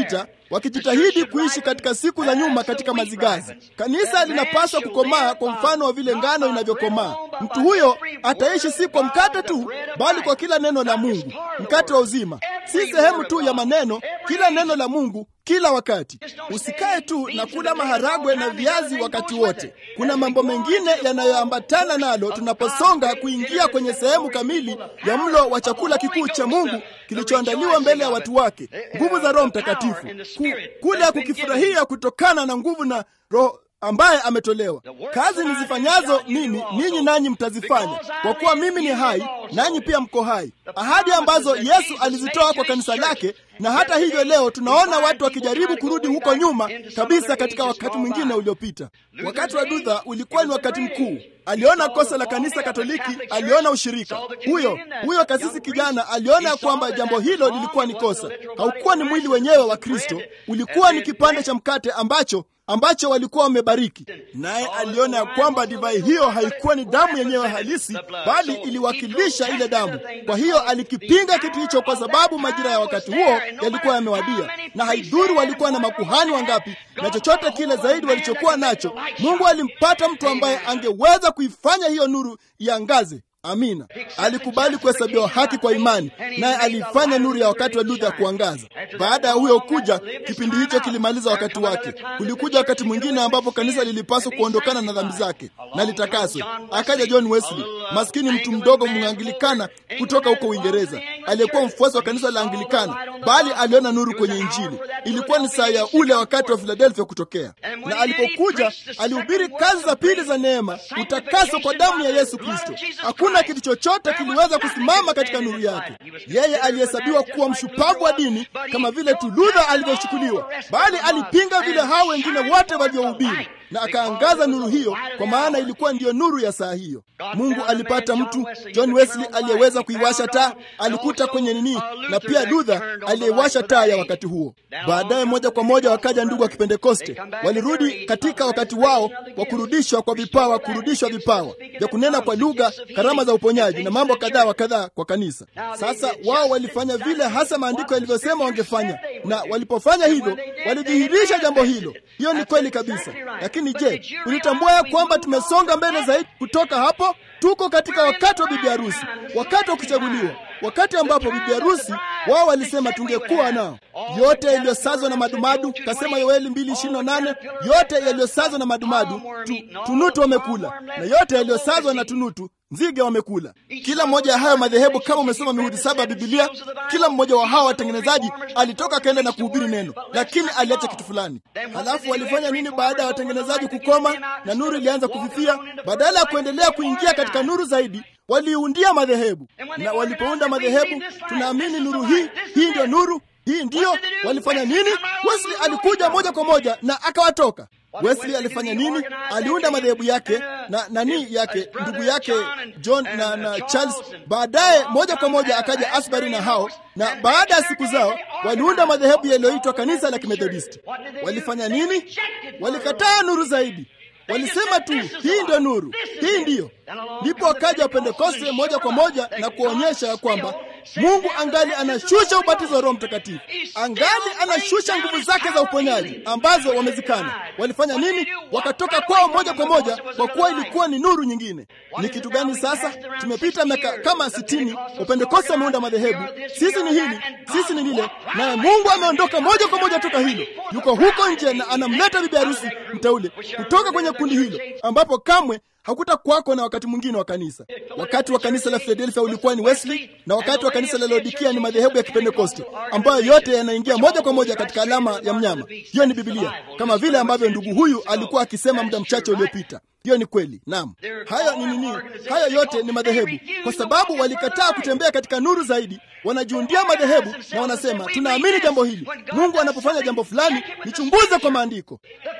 wakijitahidi kuishi katika siku za nyuma katika mazigazi. Kanisa linapaswa kukomaa kwa mfano wa vile ngano inavyokomaa. Mtu huyo ataishi si kwa mkate tu, bali kwa kila neno la Mungu, mkate wa uzima, si sehemu tu ya maneno, kila neno la Mungu kila wakati. Usikae tu na kula maharagwe na viazi wakati wote. Kuna mambo mengine yanayoambatana nalo tunaposonga kuingia kwenye sehemu kamili ya mlo wa chakula kikuu cha Mungu kilichoandaliwa mbele ya watu wake, nguvu za Roho Mtakatifu, Ku, kule kukifurahia kutokana na nguvu na Roho ambaye ametolewa. Kazi nizifanyazo mimi ninyi nanyi mtazifanya, kwa kuwa mimi ni hai nanyi pia mko hai, ahadi ambazo Yesu alizitoa kwa kanisa lake. Na hata hivyo leo tunaona watu wakijaribu kurudi huko nyuma kabisa katika wakati mwingine uliopita. Wakati wa Luther ulikuwa ni wakati mkuu. Aliona kosa la kanisa Katoliki, aliona ushirika. Huyo huyo kasisi kijana aliona kwamba jambo hilo lilikuwa ni kosa. Haukuwa ni mwili wenyewe wa Kristo, ulikuwa ni kipande cha mkate ambacho ambacho walikuwa wamebariki. Naye aliona ya kwamba divai hiyo haikuwa ni damu yenyewe halisi, bali iliwakilisha ile damu. Kwa hiyo alikipinga kitu hicho, kwa sababu majira ya wakati huo yalikuwa yamewadia, na haidhuru walikuwa na makuhani wangapi na chochote kile zaidi walichokuwa nacho, Mungu alimpata mtu ambaye angeweza kuifanya hiyo nuru iangaze. Amina. Alikubali kuhesabiwa haki kwa imani, naye alifanya nuru ya wakati wa Luther kuangaza. Baada ya huyo kuja, kipindi hicho kilimaliza wakati wake. Kulikuja wakati mwingine ambapo kanisa lilipaswa kuondokana na dhambi zake na litakaswe. Akaja John Wesley, maskini mtu mdogo Mwangilikana kutoka huko Uingereza, aliyekuwa mfuasi wa kanisa la Anglikana, bali aliona nuru kwenye Injili. Ilikuwa ni saa ya ule wakati wa Philadelphia kutokea, na alipokuja alihubiri kazi za pili za neema, utakaso kwa damu ya Yesu Kristo. Hakuna kitu chochote kiliweza kusimama katika nuru yake. Yeye alihesabiwa kuwa mshupavu wa dini kama vile tu Luther alivyochukuliwa, bali alipinga vile hao wengine wote walivyohubiri na akaangaza nuru hiyo, kwa maana ilikuwa ndiyo nuru ya saa hiyo. Mungu alipata mtu John Wesley aliyeweza kuiwasha taa, alikuta kwenye nini, na pia Luther aliyewasha taa ya wakati huo. Baadaye moja kwa moja wakaja ndugu wa Kipentekoste, walirudi katika wakati wao wa kurudishwa kwa vipawa, kurudishwa vipawa vya kunena kwa lugha, karama za uponyaji na mambo kadhaa wa kadhaa kwa kanisa. Sasa wao walifanya vile hasa maandiko yalivyosema wangefanya, na walipofanya hivyo walidhihirisha jambo hilo. Hiyo ni kweli kabisa, lakini je, ulitambua ya kwamba tumesonga mbele zaidi kutoka hapo? Tuko katika wakati wa bibi harusi, wakati wa kuchaguliwa, wakati ambapo bibi harusi wao walisema tungekuwa nao yote yaliyosazwa na madumadu, kasema Yoeli 2:28 yote yaliyosazwa na madumadu tu, tunutu wamekula, na yote yaliyosazwa na tunutu nzige wamekula. Kila mmoja ya hayo madhehebu, kama umesoma mihuri saba ya Bibilia, kila mmoja wa hawa watengenezaji alitoka akaenda na kuhubiri neno, lakini aliacha kitu fulani. Halafu walifanya nini baada ya watengenezaji kukoma na nuru ilianza kufifia? Badala ya kuendelea kuingia katika nuru zaidi, waliundia madhehebu, na walipounda madhehebu, tunaamini nuru hii, hii ndio nuru hii ndiyo. Walifanya nini? Wesley alikuja moja kwa moja na akawatoka. Wesley alifanya nini? Aliunda madhehebu yake na nani yake ndugu yake John na, na Charles. Baadaye moja kwa moja akaja Asbury na hao, na baada ya siku zao waliunda madhehebu yaliyoitwa kanisa la Kimethodisti. Walifanya nini? Walikataa nuru zaidi. Walisema tu hii ndio nuru, hii ndiyo. Ndipo wakaja Wapentekoste moja kwa moja na kuonyesha ya kwamba Mungu angali anashusha ubatizo wa Roho Mtakatifu, angali anashusha nguvu zake za uponyaji ambazo wamezikana. Walifanya nini? Wakatoka kwao moja kwa moja, kwa kuwa ilikuwa ni nuru nyingine. Ni kitu gani sasa? Tumepita miaka kama sitini, Wapentekoste wameunda madhehebu, sisi ni hili, sisi ni lile, naye Mungu ameondoka moja kwa moja toka hilo, yuko huko nje na anamleta bibi harusi mteule kutoka kwenye kundi hilo, ambapo kamwe hakuta kwako na wakati mwingine wa kanisa. Wakati wa kanisa la Philadelphia ulikuwa ni Wesley, na wakati wa kanisa la Laodikia ni madhehebu ya Kipentekoste ambayo yote yanaingia moja kwa moja katika alama ya mnyama. Hiyo ni Biblia, kama vile ambavyo ndugu huyu alikuwa akisema muda mchache uliopita. Hiyo ni kweli. Naam, hayo ni nini? Hayo yote ni madhehebu, kwa sababu walikataa kutembea katika nuru zaidi. Wanajiundia madhehebu na wanasema tunaamini jambo hili. Mungu anapofanya jambo fulani, nichunguze kwa maandiko.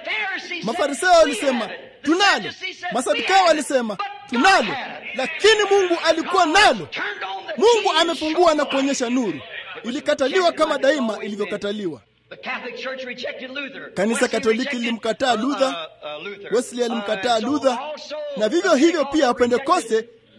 Mafarisayo walisema tunalo, Masadukayo walisema tunalo, lakini Mungu alikuwa nalo. Mungu amefungua na kuonyesha nuru. Ilikataliwa kama daima ilivyokataliwa. Kanisa Katoliki lilimkataa Luther, Wesley alimkataa Luther, na vivyo hivyo pia Wapentekoste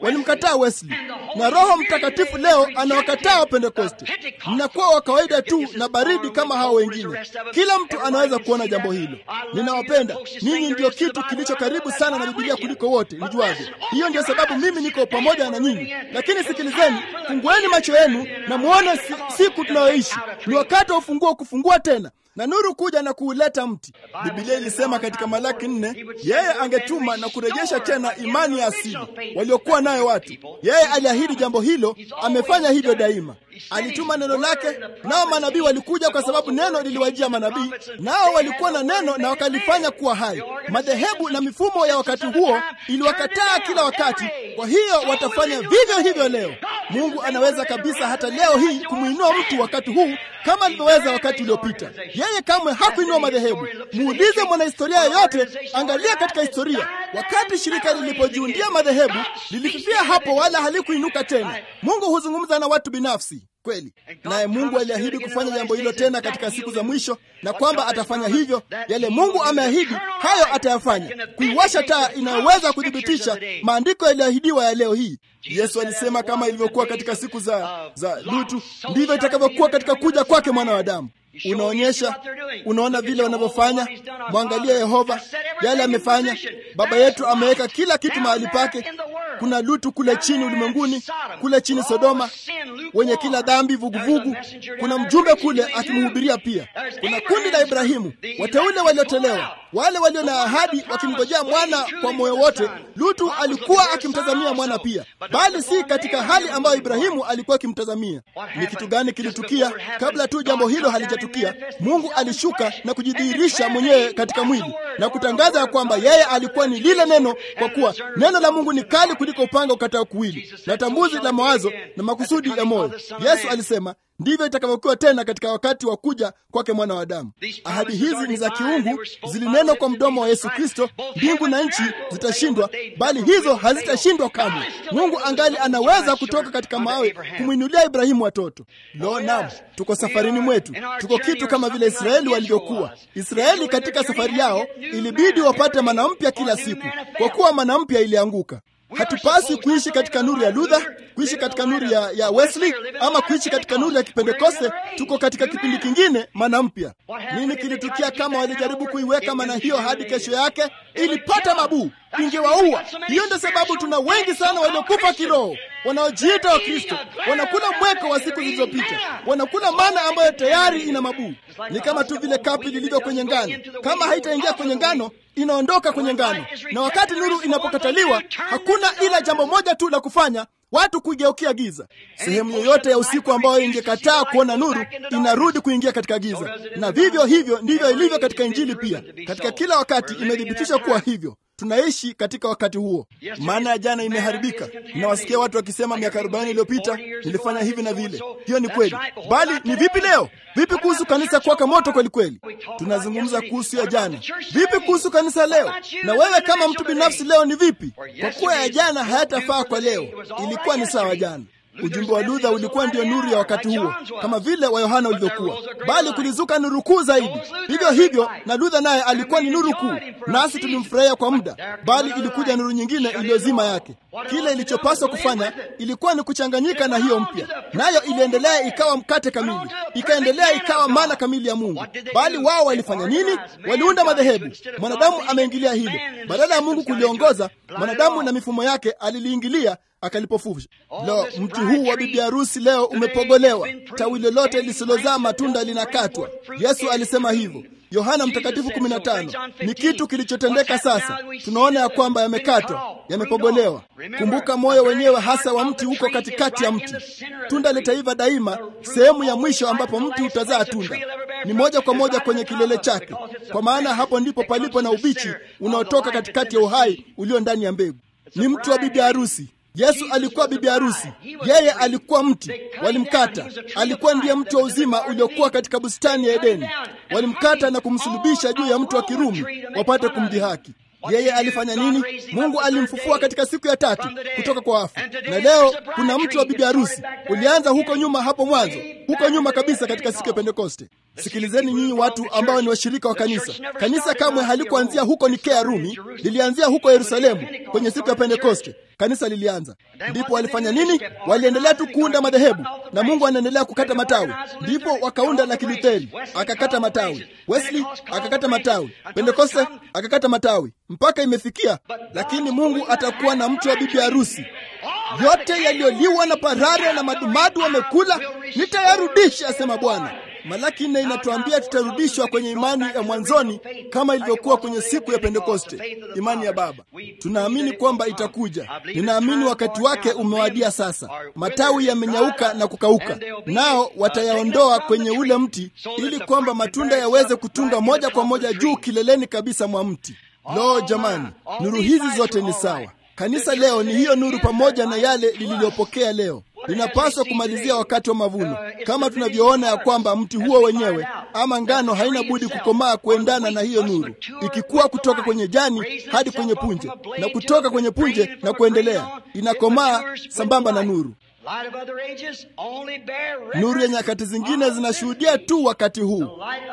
walimkataa Wesley, na Roho Mtakatifu leo anawakataa Wapentekoste. Mnakuwa wa kawaida tu na baridi kama hao wengine. Kila mtu anaweza kuona jambo hilo. Ninawapenda ninyi, ndio kitu kilicho karibu sana na Biblia kuliko wote nijuavyo. Hiyo ndio sababu mimi niko pamoja na nyinyi. Lakini sikilizeni, fungueni macho yenu na muone si, siku tunayoishi ni wakati wa ufunguo kufungua tena na nuru kuja na kuuleta mti. Biblia ilisema katika Malaki nne, yeye angetuma na kurejesha tena imani ya asili waliokuwa nayo watu. Yeye aliahidi jambo hilo, amefanya hivyo daima. Alituma neno lake, nao manabii walikuja, kwa sababu neno liliwajia manabii, nao walikuwa na neno na wakalifanya kuwa hai. Madhehebu na mifumo ya wakati huo iliwakataa kila wakati, kwa hiyo watafanya vivyo hivyo leo. Mungu anaweza kabisa hata leo hii kumwinua mtu wakati huu kama alivyoweza wakati uliopita. Yeye kamwe hakuinua madhehebu. Muulize mwanahistoria yoyote, angalia katika historia, wakati shirika lilipojiundia madhehebu lilififia hapo, wala halikuinuka tena. Mungu huzungumza na watu binafsi kweli, naye Mungu aliahidi kufanya jambo hilo tena katika siku za mwisho, na kwamba atafanya hivyo. Yale Mungu ameahidi, hayo atayafanya, kuiwasha taa inayoweza kuthibitisha maandiko yaliyoahidiwa ya leo hii. Yesu alisema kama ilivyokuwa katika siku za, za Lutu, ndivyo itakavyokuwa katika kuja kwake mwana wa Adamu. Unaonyesha, unaona vile wanavyofanya. Mwangalie Yehova, yale amefanya. Baba yetu ameweka kila kitu mahali pake. Kuna Lutu kule chini ulimwenguni, kule chini Sodoma, wenye kila dhambi, vuguvugu. Kuna mjumbe kule akimhubiria pia. Kuna kundi la Ibrahimu, wateule waliotolewa, wale walio na ahadi, wakimngojea mwana kwa moyo wote. Lutu alikuwa akimtazamia mwana pia, bali si katika hali ambayo Ibrahimu alikuwa akimtazamia. Ni kitu gani kilitukia kabla tu jambo hilo halijatukia? Mungu alishuka na kujidhihirisha mwenyewe katika mwili na kutangaza ya kwamba yeye alikuwa ni lile neno, kwa kuwa neno la Mungu ni kali kuliko upanga ukatao kuwili na tambuzi la mawazo na makusudi ya moyo. Yesu alisema ndivyo itakavyokuwa tena katika wakati wa kuja kwake mwana wa Adamu. Ahadi hizi ni za kiungu, zilinenwa kwa mdomo wa Yesu Kristo. Mbingu na nchi zitashindwa, bali hizo hazitashindwa kamwe. Mungu angali anaweza kutoka katika mawe kumwinulia Ibrahimu watoto. Lo, naam, tuko safarini mwetu, tuko kitu kama vile Israeli walivyokuwa. Israeli katika safari yao ilibidi wapate mana mpya kila siku, kwa kuwa mana mpya ilianguka. Hatupasi kuishi katika nuru ya Luther, kuishi katika nuru ya, ya Wesley ama kuishi katika nuru ya Kipentekoste. Tuko katika kipindi kingine, mana mpya. Nini kilitukia kama walijaribu kuiweka mana hiyo hadi kesho yake? Ilipata mabuu, ingewaua. Hiyo ndio sababu tuna wengi sana waliokufa kiroho, wanaojiita wa Kristo, wanakula mweko wa siku zilizopita, wanakula mana ambayo tayari ina mabuu. Ni kama tu vile kapi lilivyo kwenye ngano, kama haitaingia kwenye ngano inaondoka kwenye ngano, na wakati nuru inapokataliwa, hakuna ila jambo moja tu la kufanya, watu kuigeukia giza. Sehemu yoyote ya usiku ambayo ingekataa kuona nuru inarudi kuingia katika giza, na vivyo hivyo ndivyo ilivyo katika Injili pia. Katika kila wakati imethibitisha kuwa hivyo. Tunaishi katika wakati huo. Maana ya jana imeharibika. Ninawasikia watu wakisema miaka arobaini iliyopita nilifanya hivi na vile. Hiyo ni kweli, bali ni vipi leo? Vipi kuhusu kanisa kuwaka moto kweli kweli? Tunazungumza kuhusu ya jana. Vipi kuhusu kanisa leo? Na wewe kama mtu binafsi leo ni vipi? Kwa kuwa ya jana hayatafaa kwa leo, ilikuwa ni sawa jana. Ujumbe wa Luther ulikuwa ndio nuru ya wakati huo, kama vile wa Yohana ulivyokuwa, bali kulizuka nuru kuu zaidi. Vivyo hivyo na Luther naye alikuwa ni nuru kuu, nasi tulimfurahia kwa muda, bali ilikuja nuru nyingine iliyozima yake. Kile ilichopaswa kufanya ilikuwa ni kuchanganyika na hiyo mpya, nayo iliendelea ikawa mkate kamili, ikaendelea ikawa mana kamili ya Mungu. Bali wao walifanya nini? Waliunda madhehebu. Mwanadamu ameingilia hilo, badala ya Mungu kuliongoza, mwanadamu na mifumo yake aliliingilia akalipofusha. Lo, mti huu wa bibi harusi leo umepogolewa, tawi lolote lisilozaa matunda linakatwa. Yesu alisema hivyo. Yohana Mtakatifu 15. Ni kitu kilichotendeka sasa. Tunaona ya kwamba yamekatwa, yamepogolewa. Kumbuka, moyo wenyewe hasa wa mti uko katikati ya mti. Tunda litaiva daima, sehemu ya mwisho ambapo mti utazaa tunda ni moja kwa moja kwenye kilele chake, kwa maana hapo ndipo palipo na ubichi unaotoka katikati ya uhai ulio ndani ya mbegu. Ni mti wa bibi harusi. Yesu alikuwa bibi harusi, yeye alikuwa mti. Walimkata, alikuwa ndiye mti wa uzima uliokuwa katika bustani ya Edeni. Walimkata na kumsulubisha juu ya mti wa Kirumi wapate kumdhihaki. Yeye alifanya nini? Mungu alimfufua katika siku ya tatu kutoka kwa wafu, na leo kuna mti wa bibi harusi. Ulianza huko nyuma, hapo mwanzo, huko nyuma kabisa, katika siku ya Pentekoste. Sikilizeni nyinyi watu ambao ni washirika wa kanisa. Kanisa kamwe halikuanzia huko Nikea Rumi, lilianzia huko Yerusalemu kwenye siku ya Pentekoste. kanisa lilianza. Ndipo walifanya nini? Waliendelea tu kuunda madhehebu, na Mungu anaendelea kukata matawi. Ndipo wakaunda la Kilutheri, akakata matawi. Wesley akakata matawi. Pentekoste akakata matawi, mpaka imefikia. Lakini Mungu atakuwa na mti wa bibi harusi. Yote yaliyoliwa na parare na madumadu wamekula nitayarudisha, asema Bwana. Malaki nne inatuambia tutarudishwa kwenye imani ya mwanzoni kama ilivyokuwa kwenye siku ya Pentekoste, imani ya Baba. Tunaamini kwamba itakuja. Ninaamini wakati wake umewadia sasa. Matawi yamenyauka na kukauka, nao watayaondoa kwenye ule mti, ili kwamba matunda yaweze kutunga moja kwa moja juu kileleni kabisa mwa mti. Lo, jamani, nuru hizi zote ni sawa. Kanisa leo ni hiyo nuru, pamoja na yale lililopokea leo linapaswa kumalizia wakati wa mavuno, kama tunavyoona ya kwamba mti huo wenyewe ama ngano haina budi kukomaa kuendana na hiyo nuru, ikikuwa kutoka kwenye jani hadi kwenye punje na kutoka kwenye punje na kuendelea, inakomaa sambamba na nuru. Nuru ya nyakati zingine zinashuhudia tu wakati huu.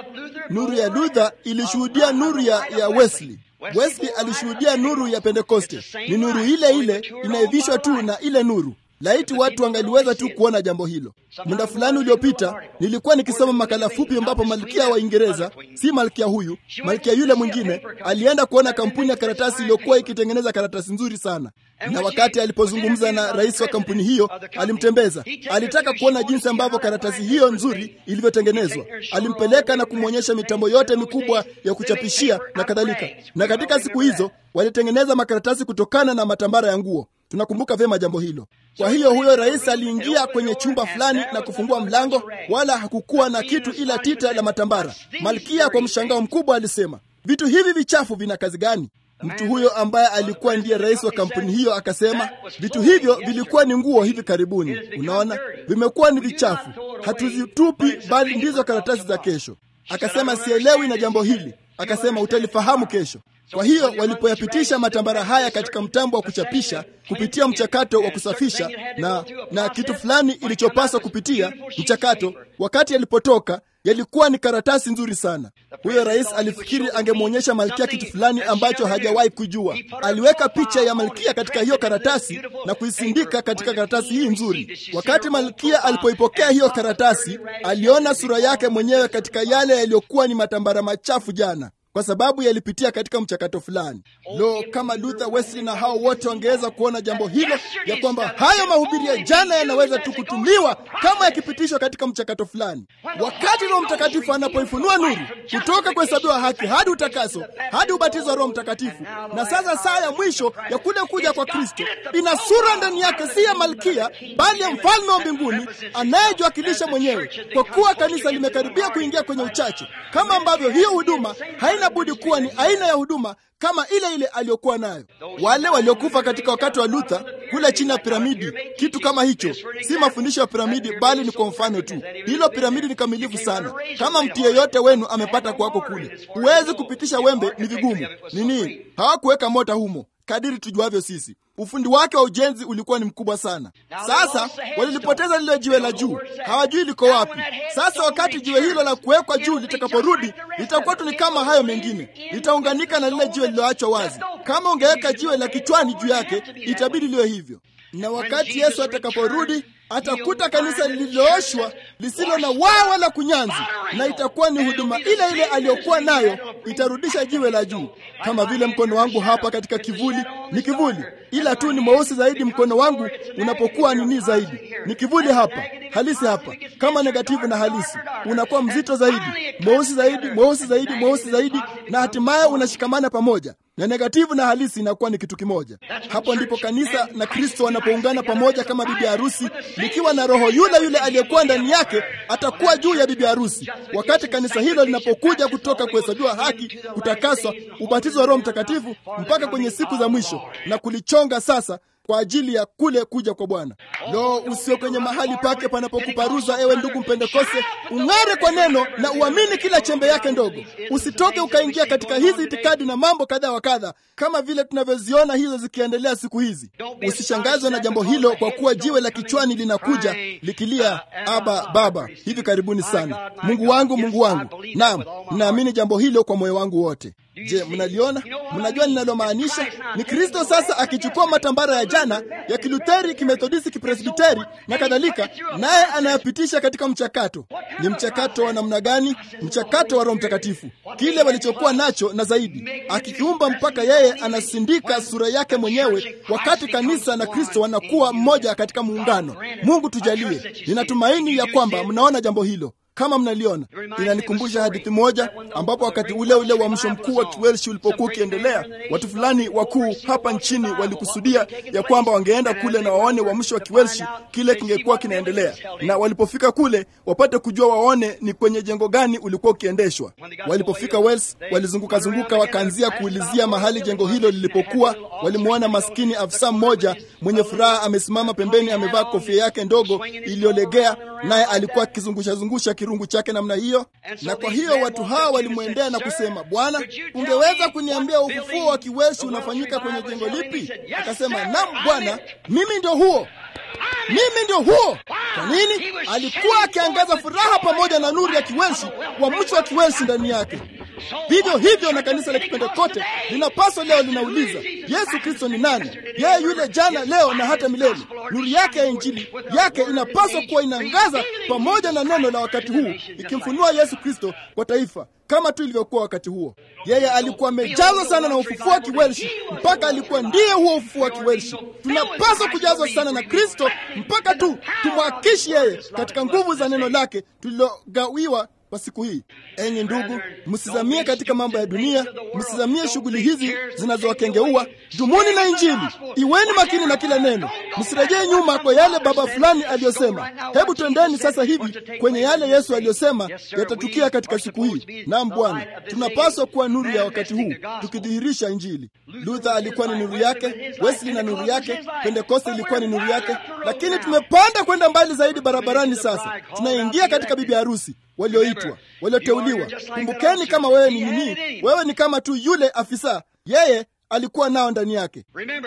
Nuru ya Luther ilishuhudia nuru ya, ya Wesley. Wesley alishuhudia nuru ya Pentekoste. Ni nuru ile ile inaivishwa tu na ile nuru. Laiti watu wangaliweza tu kuona jambo hilo. Muda fulani uliopita nilikuwa nikisoma makala fupi ambapo malkia wa Uingereza, si malkia huyu, malkia yule mwingine, alienda kuona kampuni ya karatasi iliyokuwa ikitengeneza karatasi nzuri sana, na wakati alipozungumza na rais wa kampuni hiyo, alimtembeza. Alitaka kuona jinsi ambavyo karatasi hiyo nzuri ilivyotengenezwa. Alimpeleka na kumwonyesha mitambo yote mikubwa ya kuchapishia na kadhalika, na katika siku hizo walitengeneza makaratasi kutokana na matambara ya nguo. Tunakumbuka vyema jambo hilo. Kwa hiyo huyo rais aliingia kwenye chumba fulani na kufungua mlango, wala hakukuwa na kitu ila tita la matambara. Malkia kwa mshangao mkubwa alisema, vitu hivi vichafu vina kazi gani? Mtu huyo ambaye alikuwa ndiye rais wa kampuni hiyo akasema, vitu hivyo vilikuwa ni nguo hivi karibuni. Unaona, vimekuwa ni vichafu, hatuzitupi, bali ndizo karatasi za kesho. Akasema, sielewi na jambo hili. Akasema, utalifahamu kesho. Kwa hiyo walipoyapitisha matambara haya katika mtambo wa kuchapisha kupitia mchakato wa kusafisha na, na kitu fulani ilichopaswa kupitia mchakato, wakati yalipotoka yalikuwa ni karatasi nzuri sana. Huyo rais alifikiri angemwonyesha malkia kitu fulani ambacho hajawahi kujua. Aliweka picha ya malkia katika hiyo karatasi na kuisindika katika karatasi hii nzuri. Wakati malkia alipoipokea hiyo karatasi, aliona sura yake mwenyewe katika yale yaliyokuwa ni matambara machafu jana kwa sababu yalipitia katika mchakato fulani. Lo, kama Luther, Wesley na hao wote wangeweza kuona jambo hilo, ya kwamba hayo mahubiri ya jana yanaweza tu kutumiwa kama yakipitishwa katika mchakato fulani. Wakati Roho Mtakatifu anapoifunua nuru kutoka kuhesabiwa haki hadi utakaso hadi ubatizo wa Roho Mtakatifu, na sasa saa ya mwisho ya kule kuja kwa Kristo ina sura ndani yake, si ya malkia, bali ya mfalme wa mbinguni anayejiwakilisha mwenyewe, kwa kuwa kanisa limekaribia kuingia kwenye uchache, kama ambavyo hiyo huduma haina budi kuwa ni aina ya huduma kama ile ile aliyokuwa nayo. Wale waliokufa katika wakati wa Luther kule chini ya piramidi, kitu kama hicho, si mafundisho ya piramidi, bali ni kwa mfano tu. Hilo piramidi ni kamilifu sana. Kama mtu yeyote wenu amepata kwako kule, huwezi kupitisha wembe, ni vigumu. Nini? Hawakuweka mota humo kadiri tujuavyo sisi. Ufundi wake wa ujenzi ulikuwa ni mkubwa sana. Sasa walilipoteza lile jiwe la juu, hawajui liko wapi. Sasa wakati jiwe hilo la kuwekwa juu litakaporudi, litakuwa tu ni kama hayo mengine, litaunganika na lile jiwe lililoachwa wazi. Kama ungeweka jiwe la kichwani juu yake, itabidi liwe hivyo. Na wakati Yesu atakaporudi atakuta kanisa lililooshwa lisilo na waa wala kunyanzi, na itakuwa ni huduma ile ile aliyokuwa nayo, itarudisha jiwe la juu. Kama vile mkono wangu hapa katika kivuli ni kivuli, ila tu ni mweusi zaidi. Mkono wangu unapokuwa nini zaidi, ni kivuli hapa halisi hapa, kama negativu na halisi, unakuwa mzito zaidi, mweusi zaidi, mweusi zaidi, mweusi zaidi, na hatimaye unashikamana pamoja na negativu na halisi inakuwa ni kitu kimoja. Hapo ndipo kanisa na Kristo wanapoungana pamoja kama bibi harusi, likiwa na roho yule yule aliyekuwa ndani yake atakuwa juu ya bibi harusi. Wakati kanisa hilo linapokuja kutoka kuhesabiwa haki, kutakaswa, ubatizo wa Roho Mtakatifu mpaka kwenye siku za mwisho na kulichonga sasa kwa ajili ya kule kuja kwa Bwana. Lo, usio kwenye mahali pake panapokuparuza, ewe ndugu Mpentekoste, ung'are kwa neno na uamini kila chembe yake ndogo. Usitoke ukaingia katika hizi itikadi na mambo kadha wa kadha, kama vile tunavyoziona hizo zikiendelea siku hizi. Usishangazwe na jambo hilo, kwa kuwa jiwe la kichwani linakuja likilia Aba, Baba, hivi karibuni sana. Mungu wangu, Mungu wangu. Naam, ninaamini jambo hilo kwa moyo wangu wote. Je, mnaliona? Mnajua ninalomaanisha? Ni Kristo sasa akichukua matambara ya jana ya Kilutheri, Kimethodisti, Kipresbiteri na kadhalika, naye anayapitisha katika mchakato. Ni mchakato wa namna gani? Mchakato wa Roho Mtakatifu, kile walichokuwa nacho na zaidi, akikiumba mpaka yeye anasindika sura yake mwenyewe, wakati kanisa na Kristo wanakuwa mmoja katika muungano. Mungu tujalie. Ninatumaini ya kwamba mnaona jambo hilo kama mnaliona. Inanikumbusha hadithi moja ambapo wakati ule ule uamsho mkuu wa Kiwelshi ulipokuwa ukiendelea, watu fulani wakuu hapa nchini walikusudia ya kwamba wangeenda kule na waone uamsho wa Kiwelshi kile kingekuwa kinaendelea, na walipofika kule wapate kujua, waone ni kwenye jengo gani ulikuwa ukiendeshwa. Walipofika Wales, walizunguka zunguka, wakaanzia kuulizia mahali jengo hilo lilipokuwa. Walimwona maskini afisa mmoja mwenye furaha amesimama pembeni, amevaa kofia yake ndogo iliyolegea, naye alikuwa akizungusha zungusha kirungu chake namna hiyo. Na kwa hiyo watu hawa walimwendea na kusema, Bwana, ungeweza kuniambia ufufuo wa Kiwelshi unafanyika kwenye jengo lipi? Akasema, naam Bwana, mimi ndio huo mimi ndio huo. Kwa nini? Alikuwa akiangaza furaha pamoja na nuru ya Kiwelshi, uamsho wa Kiwelshi ndani yake. Vivyo hivyo na kanisa la Kipentekote linapaswa leo linauliza, Yesu Kristo ni nani? Yeye yule jana, leo na hata milele. Nuru yake ya Injili yake inapaswa kuwa inaangaza pamoja na neno la wakati huu, ikimfunua Yesu Kristo kwa taifa kama tu ilivyokuwa wakati huo. Yeye alikuwa amejazwa sana na ufufuo wa Kiwelshi mpaka alikuwa ndiye huo ufufuo wa Kiwelshi. Tunapaswa kujazwa sana na Kristo mpaka tu tumwakishi yeye katika nguvu za neno lake tulilogawiwa kwa siku hii. Enyi ndugu, msizamie katika mambo ya dunia, msizamie shughuli hizi zinazowakengeua. Dumuni na Injili, iweni makini na kila neno, msirejee nyuma kwa yale baba fulani aliyosema. Hebu twendeni sasa hivi kwenye yale Yesu aliyosema yatatukia katika siku hii. Naam Bwana, tunapaswa kuwa nuru ya wakati huu, tukidhihirisha Injili. Luther alikuwa ni nuru yake, Wesley na nuru yake, Pentekoste ilikuwa ni nuru yake, lakini tumepanda kwenda mbali zaidi barabarani. Sasa tunaingia katika bibi harusi walioitwa walioteuliwa. Kumbukeni, kama wewe ni nini, wewe ni kama tu yule afisa, yeye alikuwa nao ndani yake.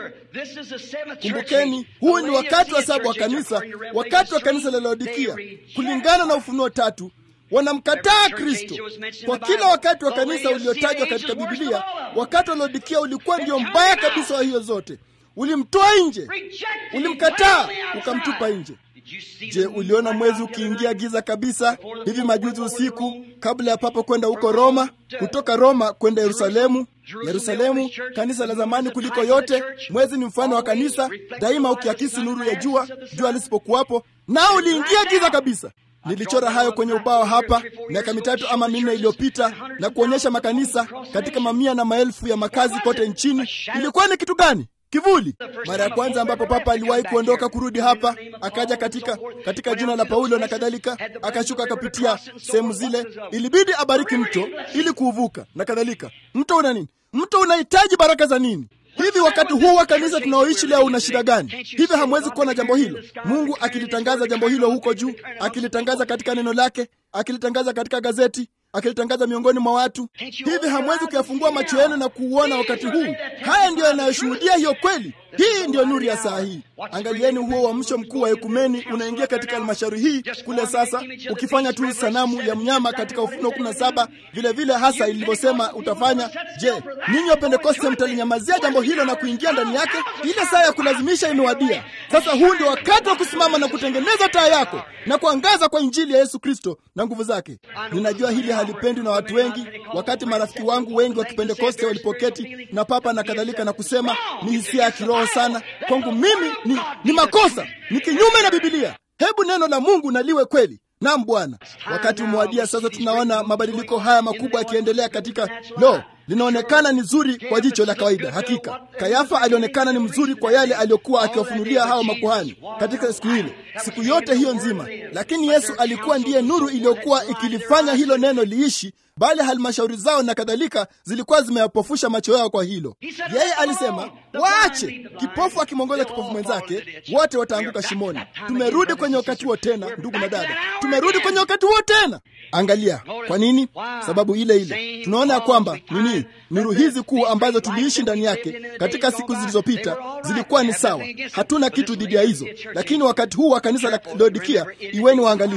Kumbukeni, huu ni wakati wa saba wa kanisa, wakati wa kanisa la Laodikia. Kulingana na Ufunuo tatu, wanamkataa Kristo kwa kila wakati wa kanisa uliotajwa katika Bibilia. Wakati wa Laodikia ulikuwa ndio mbaya kabisa wa hiyo zote. Ulimtoa nje, ulimkataa, ukamtupa nje. Je, uliona mwezi ukiingia giza kabisa hivi majuzi usiku, kabla ya Papa kwenda huko Roma, kutoka Roma kwenda Yerusalemu? Yerusalemu, kanisa la zamani kuliko yote. Mwezi ni mfano wa kanisa, daima ukiakisi nuru ya jua, jua lisipokuwapo, nao uliingia giza kabisa. Nilichora hayo kwenye ubao hapa miaka mitatu ama minne iliyopita na kuonyesha makanisa katika mamia na maelfu ya makazi kote nchini. Ilikuwa ni kitu gani? Kivuli. Mara ya kwanza ambapo Papa aliwahi kuondoka kurudi hapa, akaja katika katika jina la Paulo na kadhalika, akashuka akapitia sehemu zile, ilibidi abariki mto ili kuuvuka na kadhalika. Mto una nini? Mto unahitaji baraka za nini? Hivi wakati huu wa kanisa tunaoishi leo una shida gani? Hivi hamwezi kuona jambo hilo? Mungu akilitangaza jambo hilo huko juu, akilitangaza katika neno lake, akilitangaza katika gazeti akilitangaza miongoni mwa watu. Hivi hamwezi kuyafungua macho yenu na kuuona wakati huu? Haya ndiyo yanayoshuhudia hiyo kweli. Hii ndiyo nuru ya saa hii. Angalieni huo uamsho mkuu wa ekumeni unaingia katika halmashauri hii kule sasa, ukifanya tu sanamu ya mnyama katika Ufunuo kumi na saba vile vile hasa ilivyosema utafanya. Je, ninyi wa Pentekoste mtalinyamazia jambo hilo na kuingia ndani yake? Ile saa ya kulazimisha imewadia. Sasa huu ndio wakati wa kusimama na kutengeneza taa yako na kuangaza kwa Injili ya Yesu Kristo na nguvu zake. Ninajua hili halipendwi na watu wengi. Wakati marafiki wangu wengi wa Kipentekoste walipoketi na Papa na kadhalika na kusema ni hisia ya kiroho sana, kwangu mimi ni, ni makosa, ni kinyume na Bibilia. Hebu neno la Mungu na liwe kweli. Naam Bwana, wakati umewadia sasa. Tunaona mabadiliko haya makubwa yakiendelea katika lo linaonekana ni zuri kwa jicho la kawaida. Hakika Kayafa alionekana ni mzuri kwa yale aliyokuwa akiwafunulia hao makuhani katika siku ile, siku yote hiyo nzima, lakini Yesu alikuwa ndiye nuru iliyokuwa ikilifanya hilo neno liishi, bali halmashauri zao na kadhalika zilikuwa zimeyapofusha macho yao kwa hilo. Yeye alisema waache. Kipofu akimwongoza kipofu mwenzake, wote wataanguka shimoni. Tumerudi kwenye wakati huo tena, ndugu na dada, tumerudi kwenye wakati huo tena. Angalia, kwa nini? Sababu ile ile. Tunaona ya kwamba nini, nuru hizi kuu ambazo tuliishi ndani yake katika siku zilizopita zilikuwa ni sawa, hatuna kitu dhidi ya hizo, lakini wakati huu wa kanisa la Laodikia, iweni waangalifu.